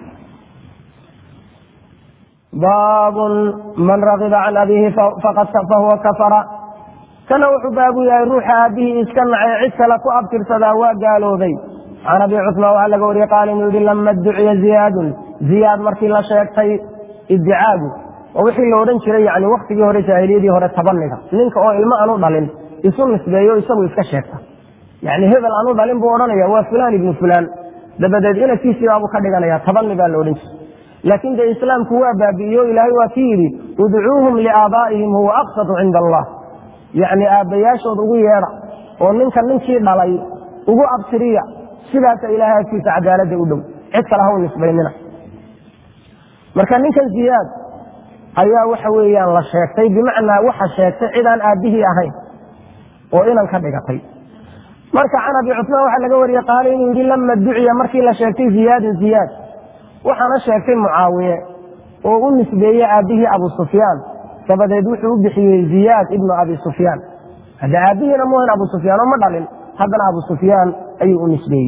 baabun man ragiba can abiihi fahuwa kafara kana wuxuu baabu yahay ruuxa aabihii iska nacay cid kale ku abtirsadaa waa gaaloobay can abi cusmaan waxaa laga wariyey qaala inuu yihi lama duciya ziyaadun ziyaad markii la sheegtay iddicaagu oo wixii la odhan jiray yani waktigii hore jaahiliyadii hore tabaniga ninka oo ilmo aanu dhalin isu nisbeeyo isagu iska sheegta yani hebel aanu dhalin buu odhanaya waa fulaan ibnu fulaan dabadeed inadkiisiibaabu ka dhiganaya tabani baa la odhan jiray laakiin dee islaamku waa baabi'iyo ilaahay waa ki yidhi udcuuhum liaabaa'ihim huwa aqsatu cinda allah yacni aabbayaashood ugu yeedha oo ninka ninkii dhalay ugu abtiriya sidaasa ilaahay agtiisa cadaaladda u dhow cid kale haw nisbaynina marka ninkan ziyaad ayaa waxa weeyaan la sheegtay bimacnaa waxa sheegtay cidaan aabbihii ahayn oo inan ka dhigatay marka can abi cusmaan waxaa laga wariyey qaala inuu yidhi lama duciya markii la sheegtay ziyaadun ziyaad waxaana sheegtay mucaawiye oo u nisbeeyey aabbihii abu sufyaan dabadeed wuxuu u bixiyey ziyaad ibnu abi sufyaan hadda aabbihiina muhan abu sufyaan oo ma dhalin haddana abu sufyaan ayuu u nisbeeyey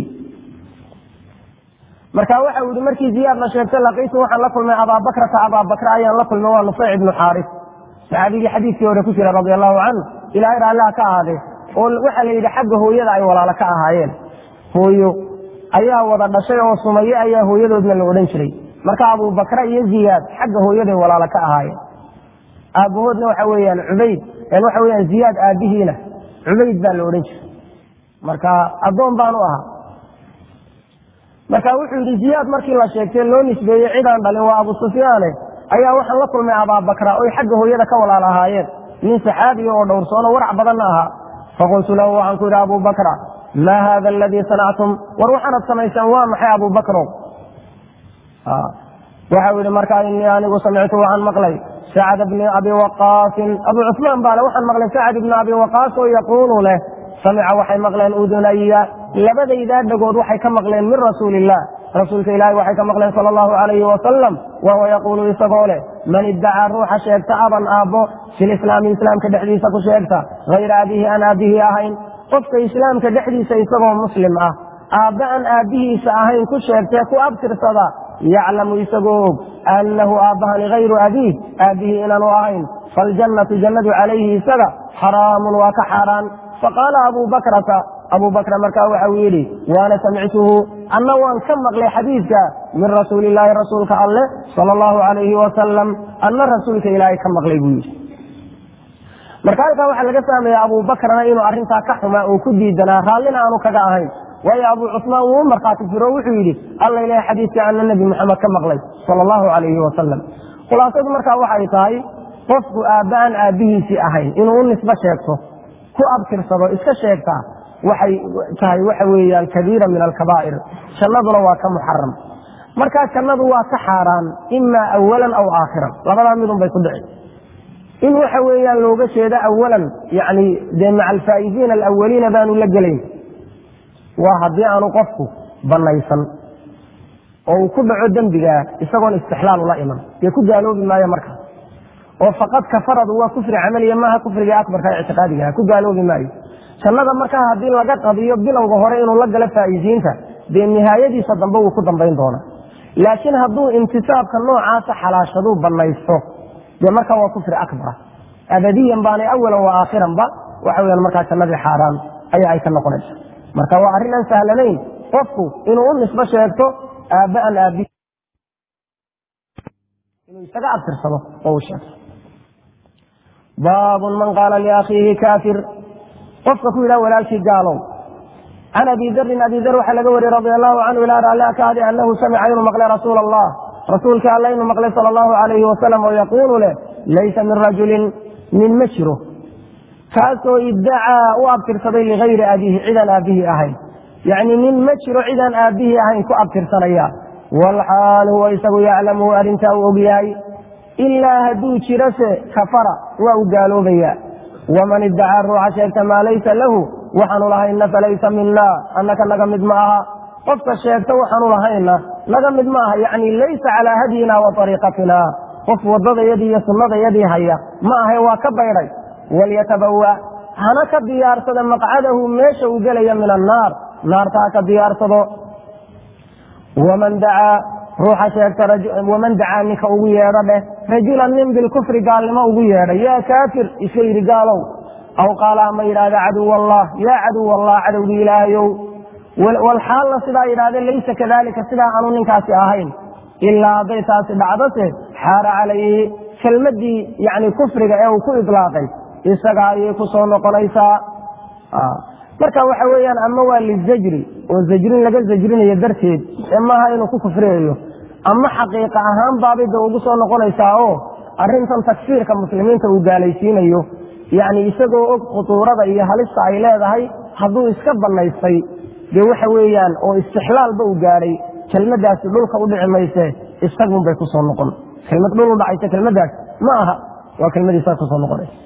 marka waxa uu yihi markii ziyaad la sheegtay laqiitu waxaan la kulmay abaabakrata abaabakra ayaan la kulmay waa nufeyc ibnu xaaris saxaabigii xadiiskii hore ku jira radi allahu canhu ilahay raalliha ka ahaadee oo waxaa la yidhi xagga hooyada ay walaalo ka ahaayeen hooyo ayaa wada dhashay oo sumaye ayaa hooyadoodna la odhan jiray marka abubakra iyo ziyaad xagga hooyaday walaalo ka ahaayeen aabbahoodna waxa weeyaan cubayd waxa weyaan ziyaad aabbihiina cubayd baa la odhan jiray marka addoon baanu ahaa marka wuxuu yidhi ziyaad markii la sheegtay loo nisbeeyey cidaan dhalin waa abu sufyaane ayaa waxaan la kulmay abaabakra oy xagga hooyada ka walaal ahaayeen nin saxaabiya oo dhowrsoono warac badanna ahaa faqultu lahu waxaan ku yidhi abubakra maa haada aladii sanactum war waxaanad samaysaan waa maxay abubakrow waxau yihi markaa inii anigu samictu waxaan maqlay sacad bni abi waqaasin abu cusmaan baale waxaan maqlay sacad ibni abi waqaas oo yaquulu leh samica waxay maqleen udunaya labadaydaa dhagood waxay ka maqleen min rasuuli illah rasuulka ilaahi waxay ka maqleen sala allahu calayhi wasalam wahuwa yaquulu isagoo leh man iddacaa ruuxa sheegta aban aabbo filislaami islaamka dhexdiisa ku sheegta hayra abihi aan aabbihii ahayn qofka islaamka dhexdiisa isagoo muslim ah aabbe aan aabbihiisa ahayn ku sheegtee ku abtirsada yaclamu isagoo og annahu aabbahani hayru abiih aabbihii inaanu ahayn faljannatu jannadu calayhi isaga xaraamun waa ka xaaraan faqaala abu bakrata abu bakra markaa waxau yidhi waana samictuhu anna waan ka maqlay xadiidka min rasuuli illaahi rasuulka alleh sala allahu calayhi wasalam anna rasuulka ilaahay ka maqlay buu yidhi marka halkaa waxaa laga fahmaya abu bakrana inuu arrintaa ka xumaa oo ku diidanaa raallina aanu kaga ahayn waayo abu cusmaan wuu u markhaati firo wuxuu yidhi alla ilahay xadiidka anna nebi moxamed ka maqlay sala allahu calayhi wasalam khulaasadu markaa waxay tahay qofku aabba aan aabbihiisii ahayn inuu u nisbo sheegto ku abtirsado iska sheegtaa waxay tahay waxa weeyaan kabiira min alkabaa'ir jannaduna waa ka muxaram markaa jannadu waa ka xaaraan imaa awalan aw aakhiran labadaa midun bay ku dhici in waxa weeyaan looga jeedo awalan yani dee maca alfaa'idiina alawaliina baanu la gelayn waa haddii aanu qofku banaysan oo uu ku dhaco dembigaa isagoon istixlaal ula iman dee ku gaaloobi maayo markaa oo faqad kafaradu waa kufri camaliya maaha kufriga akbarka ictiqaadigaha ku gaaloobi maayo jannada markaa haddii laga qadiyo bilowga hore inuu la galo faa'iisiinta dee nihaayadiisa dambe wuu ku dambayn doonaa laakiin hadduu intisaabka noocaasa xalaashaduu banaysto dee markaa waa kufri akbara abadiyan baanay awalan wa aakhiranba waxa weyaan markaa jannadii xaaraan ayaa ay ka noqonaysa marka waa arrin aan sahlanayn qofku inuu u nisbo sheegto aabaan aabi inuu isaga abtirsado oo uu sheegto baabun man qaala liakhiihi kaafir qofka ku yidhaha walaalkii gaalow can abi darin abi dar waxaa laga wariyey radi allahu canhu ilaa raali kaadi anahu samica inuu maqlay rasuula allah rasuulka alla inuu maqlay sala allahu alayhi wasalam oo yaquulu leh laysa min rajulin nin ma jiro kaasoo iddacaa u abtirsaday ligayri abiihi cidaan aabihii ahayn yacni nin ma jiro cidaan aabihii ahayn ku abtirsanaya walxaal huwa isagu yaclamuhu arrintaa uu ogyahay ilaa hadduu jirose kafara waa u gaaloobaya waman iddacaa ruuxa sheegta maa laysa lahu waxaanu lahayna falaysa mina annaka naga mid ma aha qofka sheegta waxaanu lahayna naga mid ma aha yacni laysa calaa hadyina wa ariiqatina qof waddadayadii iyo sunnadayadii haya ma ahay waa ka baydhay walyatabawa hana ka diyaarsada maqcadahu meesha uu gelaya min annaar naarta ha ka diyaarsado waman dacaa ruuxa sheegta waman dacaa ninka ugu yeedho dheh rajulan nin bilkufri gaalnimo ugu yeedhay yaa kaafir iska yidhi gaalow aw qaala ama yidhahda caduw allah yaa caduw allah cadowgii ilaahayow walxaalna sidaa yidhahde laysa kadalika sidaa aanu ninkaasi ahayn ilaa hadday taasi dhacdose xaara calayhi kelmadii yani kufriga ee uu ku idlaaqay isaga ayay ku soo noqonaysaa marka waxa weeyaan ama waa lizajri oo zajrin laga zajrinayo darteed ee maaha inuu ku kufriyayo ama xaqiiqa ahaan baabida ugu soo noqonaysaa oo arrintan takfiirka muslimiinta uu gaalaysiinayo yani isagoo og khutuurada iyo halista ay leedahay hadduu iska banaystay dee waxa weeyaan oo istixlaalba u gaadhay kelmadaasi dhulka u dhici mayse isagunbay kusoo noqon kelmad dhul u dhacaysa kelmadaas ma aha waa kelmadiisaa kusoo noqonaysa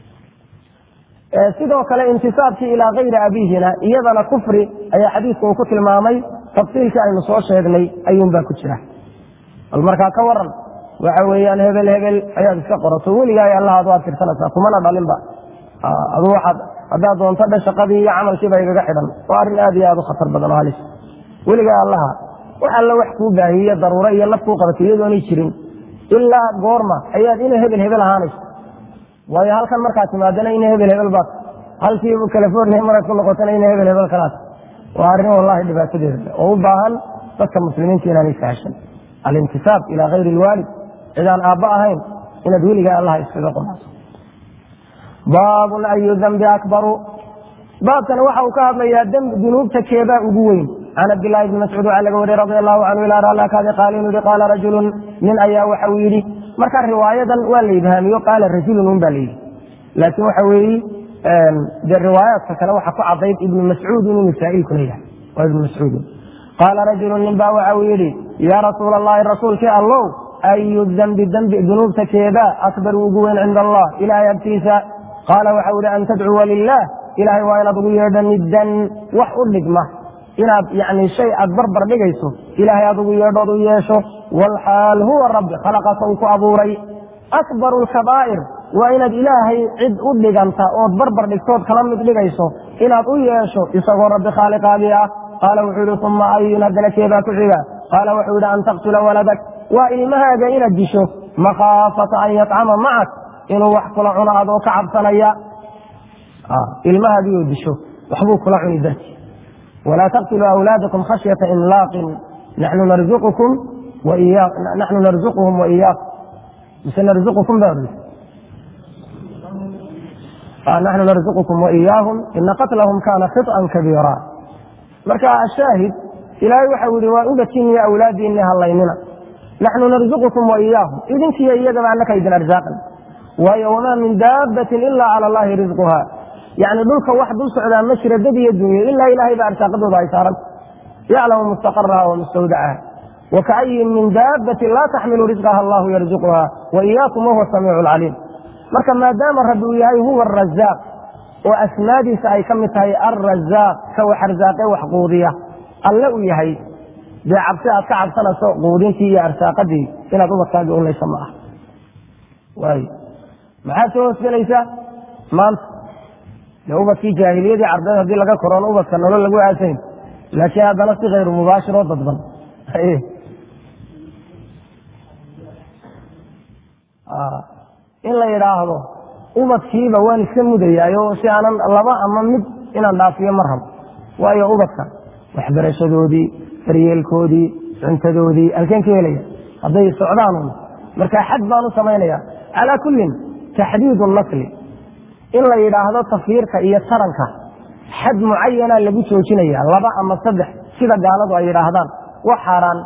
sidoo kale intisaabkii ilaa kayri abiihina iyadana kufri ayaa xadiidku uu ku tilmaamay tafsiilkii aynu soo sheegnay ayuunbaa ku jira bal markaa ka waran waxa weeyaan hebel hebel ayaad iska qorato weligaay allah ad u adtirsanaysaa kumana dhalinba adu waaad haddaad doonto dhe shaqadii iyo camalkiiba igaga xidhan waa arrin aad iyo aad u khatar badan oo halis weligaa allaha wax alla wax kuu baahiye daruuro iyo naf kuu qabatay iyadoonay jirin ilaa goorma ayaad ina hebel hebel ahaanayso waayo halkan markaad timaadana ina hebel hebel baad halkii california markaad ku noqotana ina hebel hebel kalaad waa arrin wallahi dhibaatadeeda oo u baahan dadka muslimiinta inaanay sahashan alintisaab ilaa kayri ilwaalid cidaan aabba ahayn inaad weligaa allaha iskaga qonaato baabun ayu dambi akbaru baabkani waxa uu ka hadlayaa dunuubta keebaa ugu weyn can cabdillaahi bni mascuud waxaa laga wariyey radi allahu canhu ilaa raalakaadi qaala inuu yihi qaala rajulun nin ayaa waxa uu yidhi marka riwaayadan waa la ibhaamiyo qaala rajulun un baa la yidhi laakiin waxa weeye dee riwaayaadka kale waxa ku cadayd ibnu mascuud inuu masaa'ilkuna yahay waa ibnu mascuudun qaala rajulun nin baa waxa uu yidhi yaa rasuula allahi rasuulkii allow ayu dambi dambi dunuubta keebaa akbar ugu weyn cinda allah ilaahay agtiisa qaala waxa u yihi an tadcuwa lilah ilahay waa inaad ugu yeedho niddan wax u dhigma inaad yani shay aad barbar dhigayso ilaahay aad ugu yeedhood u yeesho walxaal huwa rabbi khalaqaka uu ku abuuray akbaru lkabaa'ir waa inaad ilaahay cid u dhiganta ood barbar dhigtood kala mid dhigayso inaad u yeesho isagoo rabbi khaaliqaagii ah qaala wuxuu yihi uma ayun haddana keebaa ku xiga qaala wuxuu yihi an taqtula waladak waa ilmahaaga inaad disho makhaafata an yatcama macak inuu wax kula cuno adoo ka cabsanaya ilmahaagii oo disho waxbuu kula cuni darti walaa taqtuluu awlaadakum khashyata imlaaqin naxnu narzuqukum naxnu narzuquhum wa iyaakum mise narzuqukum baa odhan naxnu narzuqukum wa iyaahum ina qatlahum kaana khiطan kabiira marka ashaahid ilaahay waxau yihi waa ubadkiiniyo awlaadiinni hallaynina naxnu narzuqukum wa iyaahum idinkiiyo iyagaba annaka idin arsaaqan waayo wamaa min daabbatin ila cala allahi risquha yani dhulka wax dul socdaa ma jira dad iyo dunyo ilaa ilaahay baa arsaaqadooda ay saaranta yaclamu mustaqaraha wa mustawdacaha wakaayin min daabatin laa taxmilu risqaha allahu yarzuquha wa iyaakum wahuwa samiicu lcaliim marka maadaama rabbi uu yahay huwa arazaaq oo asmaadiisa ay ka mid tahay alrazaaq ka wax arsaaqe wax quudiya alle uu yahay dee cabsi aad ka cabsanayso quudintii iyo arsaaqadii inaad ubadkaaga unlaysa ma ah waay maxaad soo hoosgelaysaa maanta dee ubadkii jaahiliyadii carbeed haddii laga koroon ubadka nolol lagu aasayn laakiin haddana si kayru mubaashir oo dadban in la yidhaahdo ubadkiiba waan iska mudayaayo si aanan laba ama mid inaan dhaafiyo ma rabo waayo ubadka waxbarashadoodii daryeelkoodii cuntadoodii halkeen ka helaya hadday socdaanun marka xad baan u samaynaya calaa kullin taxdiidu nasli in la yidhaahdo tafiirka iyo taranka xad mucayana lagu joojinaya laba ama saddex sida gaaladu ay yidhaahdaan wax xaaraan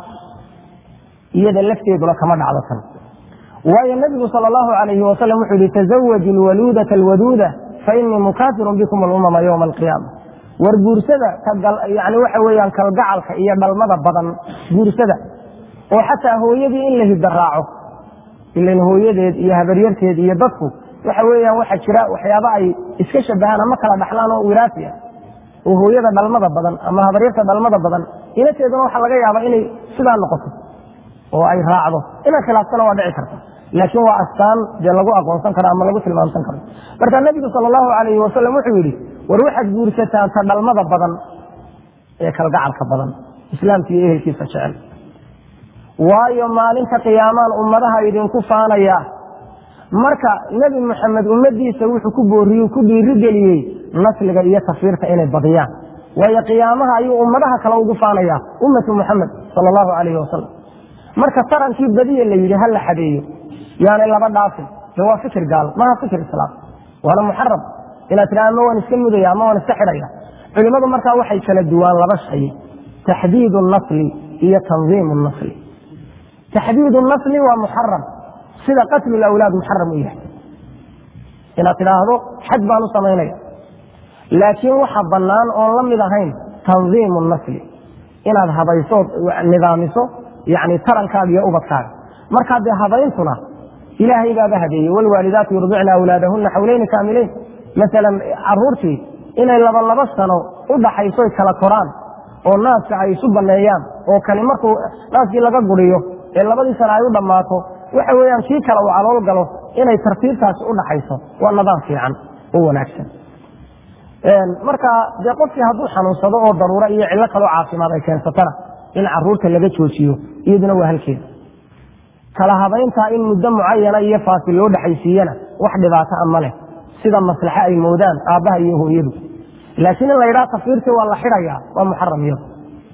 iyada lafteeduna kama dhacdo tan waayo nabigu sal allahu alayhi wasalam wuxuu yihi tazawaju lwaluudata alwaduuda fainii mukaafirun bikum alumama ywma alqiyaama war guursada yani waxa weyaan kalgacalka iyo dhalmada badan guursada oo xataa hooyadii in la hidaraaco ilan hooyadeed iyo habaryarteed iyo dadku waxa weyaan waxa jira waxyaaba ay iska shabahaan ama kala dhaxlaan oo wiraasi ah oo hooyada dhalmada badan ama habaryarta dhalmada badan inateeduna waxaa laga yaaba inay sidaa noqoto oo ay raacdo inay khilaaftana waa dhici karta laakiin waa astaan dee lagu aqoonsan karo ama lagu tilmaamsan karo marka nabigu sal allahu alayhi wasalam wuxuu yidhi war waxaad guursataan ta dhalmada badan ee kalgacalka badan islaamka iyo ehelkiisa jecel waayo maalinta qiyaamaan ummadaha idinku faanaya marka nebi moxamed ummadiisa wuxuu ku booriye ku dhiirigeliyey nasliga iyo tafiirta inay badiyaan waayo qiyaamaha ayuu ummadaha kale ugu faanaya ummatu muxamed sal allahu alayhi wasalam marka tarankii badiya la yidhi ha la xadeeyo yaanay laba dhaafin de waa fikir gaal maha fikir islaam waana muxaram inaad tidha ama waan iska mudaya ama waan iska xidhaya culimmadu markaa waxay kala duwaan laba shay taxdiidu nasli iyo tandiimu nasli taxdiidu nasli waa muxaram sida qatlu lawlaad muxaram u yahay inaad tidhaahdo xad baan u samaynaya laakiin waxa bannaan oon la mid ahayn tandiimu nasli inaad habayso nidaamiso yani tarankaaga iyo ubadkaaga markaa dee habayntuna ilaahay baaba hadeeyey wlwaalidaatu yurdicna awlaadahuna xawleyni kaamileyn maalan caruurtii inay laba laba sano u dhaxayso kala koraan oo naaska ay isu baneeyaan oo kani markuu naaskii laga guriyo ee labadii sano ay u dhammaato waxa weyaan kii kale uu calool galo inay tartiibtaasi u dhaxayso waa nidaam fiican oo wanaagsan marka dee qofkii hadduu xanuunsado oo daruuro iyo cillo kaloo caafimaad ay keensatana in caruurta laga joojiyo iyaduna waa halkeeda kala habayntaa in muddo mucayana iyo faasil loo dhexaysiiyana wax dhibaato a ma leh sida maslaxe ay moodaan aabbaha iyo hooyadu laakiin in la yidhaha tafiirtii waa la xidhayaa waa muxaram iyadu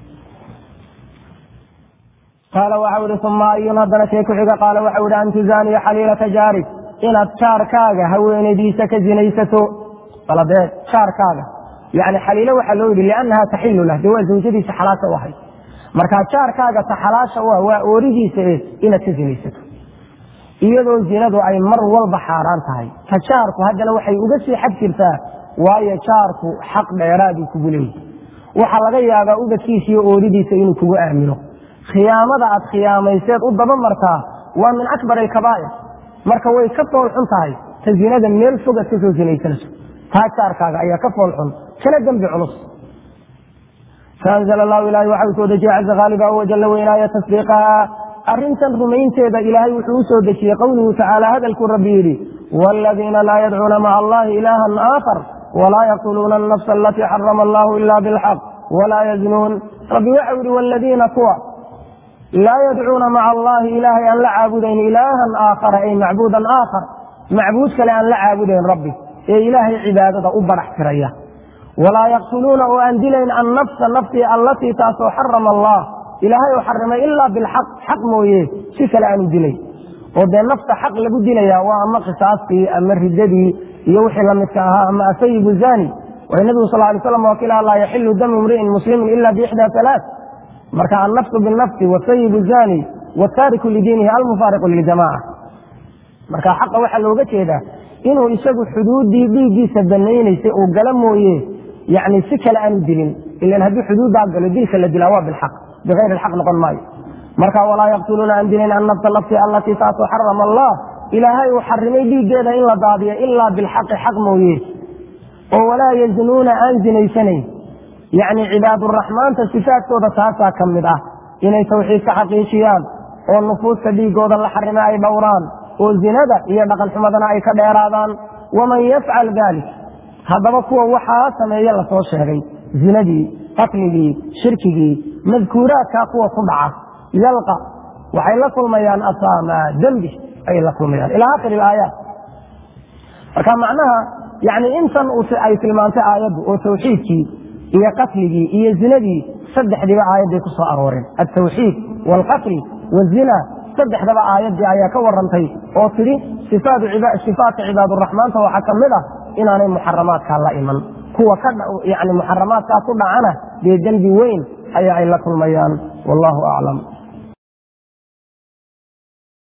qaala waxau ihi uma ayun haddana kee ku xiga qaala waxau ihi an tuzaaniya xaliilata jaarig inaad jaarkaaga haweenadiisa ka zinaysato baladee jaarkaaga yani xaliilo waxaa loo yidhi liannaha taxilu lah dee waa zawjadiisa xalaasha u ahay markaa jaarkaaga ta xalaasha u ah waa ooridiisa e inaad ka zinaysato iyadoo zinadu ay mar walba xaaraan tahay ta jaarku haddana waxay uga sii xag jirtaa waayo jaarku xaq dheeraaduu kugu leeyahy waxaa laga yaabaa ubadkiisa iyo ooridiisa inuu kugu aamino khiyaamada aad khiyaamayseed u daba martaa waa min akbar alkabaa'ir marka way ka fool xun tahay ta zinada meel fogaad ka soo sinaysanayso taa jaarkaaga ayaa ka fool xun kana dembi culus faanzl allahu ilahay waxa uu soo dejiyey caza haaliba wajalla weynaaya tasdiiqaha arrintan rumaynteeda ilaahay wuxuu u soo dejiyey qowluhu tacaala hadalkuu rabbi yidhi waaladiina laa yadcuuna maca allahi ilaahan aakhar walaa yaqtuluuna alnafsa alatii xarama allahu ila bilxaq walaa yaznuun rabbi waxa yihi wladiina kuwa laa yadcuuna maca allahi ilaahay aan la caabudayn ilaahan aakhara ay macbuudan aakhar macbuud kale aan la caabudayn rabbi ee ilaahay cibaadada u barax tiraya walaa yaqtuluuna oo aan dilayn annafsa naftii allatii taasoo xarama allah ilaahay oo xarimay ilaa bilxaq xaq mooye si kale aanu dilay oo dee nafta xaq lagu dilaya waa ama qisaastii ama ridadii iyo wixii lamidka ahaa ama asayibu zani way nabigu sal lay slam wakilaha laa yaxilu damu imri'in muslimin ila biixdaa alaa marka annafsu binafsi wasayibu zani wataariku lidiinihi almufaariqu liljamaca marka xaqa waxaa looga jeedaa inuu isagu xuduuddii dhiiggiisa banaynaysay uu gala mooye yani si kale aanu dilin ilan haddii xuduuddaa galo dilka la dilaa waa bilxaq bikayri lxaq noqon maayo marka walaa yaqtuluuna aan dilin annafsa lafti allatii taasoo xarama allah ilaahay uu xarimay dhiiggeeda in la daadiyo ilaa bilxaqi xaq mooye oo walaa yazinuuna aan zinaysanayn yacni cibaaduraxmaanta sifaadkooda taasaa ka mid ah inay tawxiidka xaqiijiyaan oo nufuusta dhiigooda la xarima ay dhowraan oo zinada iyo dhaqan xumadana ay ka dheeraadaan waman yafcal dalik haddaba kuwa waxaa sameeye lasoo sheegay zinadii qatligii shirkigii madkuuraadkaa kuwa ku dhaca yalqa waxay la kulmayaan asaama dembi ayay la kulmayaan ilaa akhir ilaayaat marka macnaha yani intan ay tilmaantay aayaddu oo tawxiidkii iyo qatligii iyo zinadii saddexdiiba aayadday ku soo arooreen altawxiid waalqatl wazina saddexdaba aayaddii ayaa ka warantay oo tidhi sifaatka cibaaduraxmaanta waxaa ka mid ah inaanay muxaramaadkaa la iman kuwa yani muxaramaadkaa ku dhacana dee dembi weyn ayaa ay la kulmayaan wallahu aclam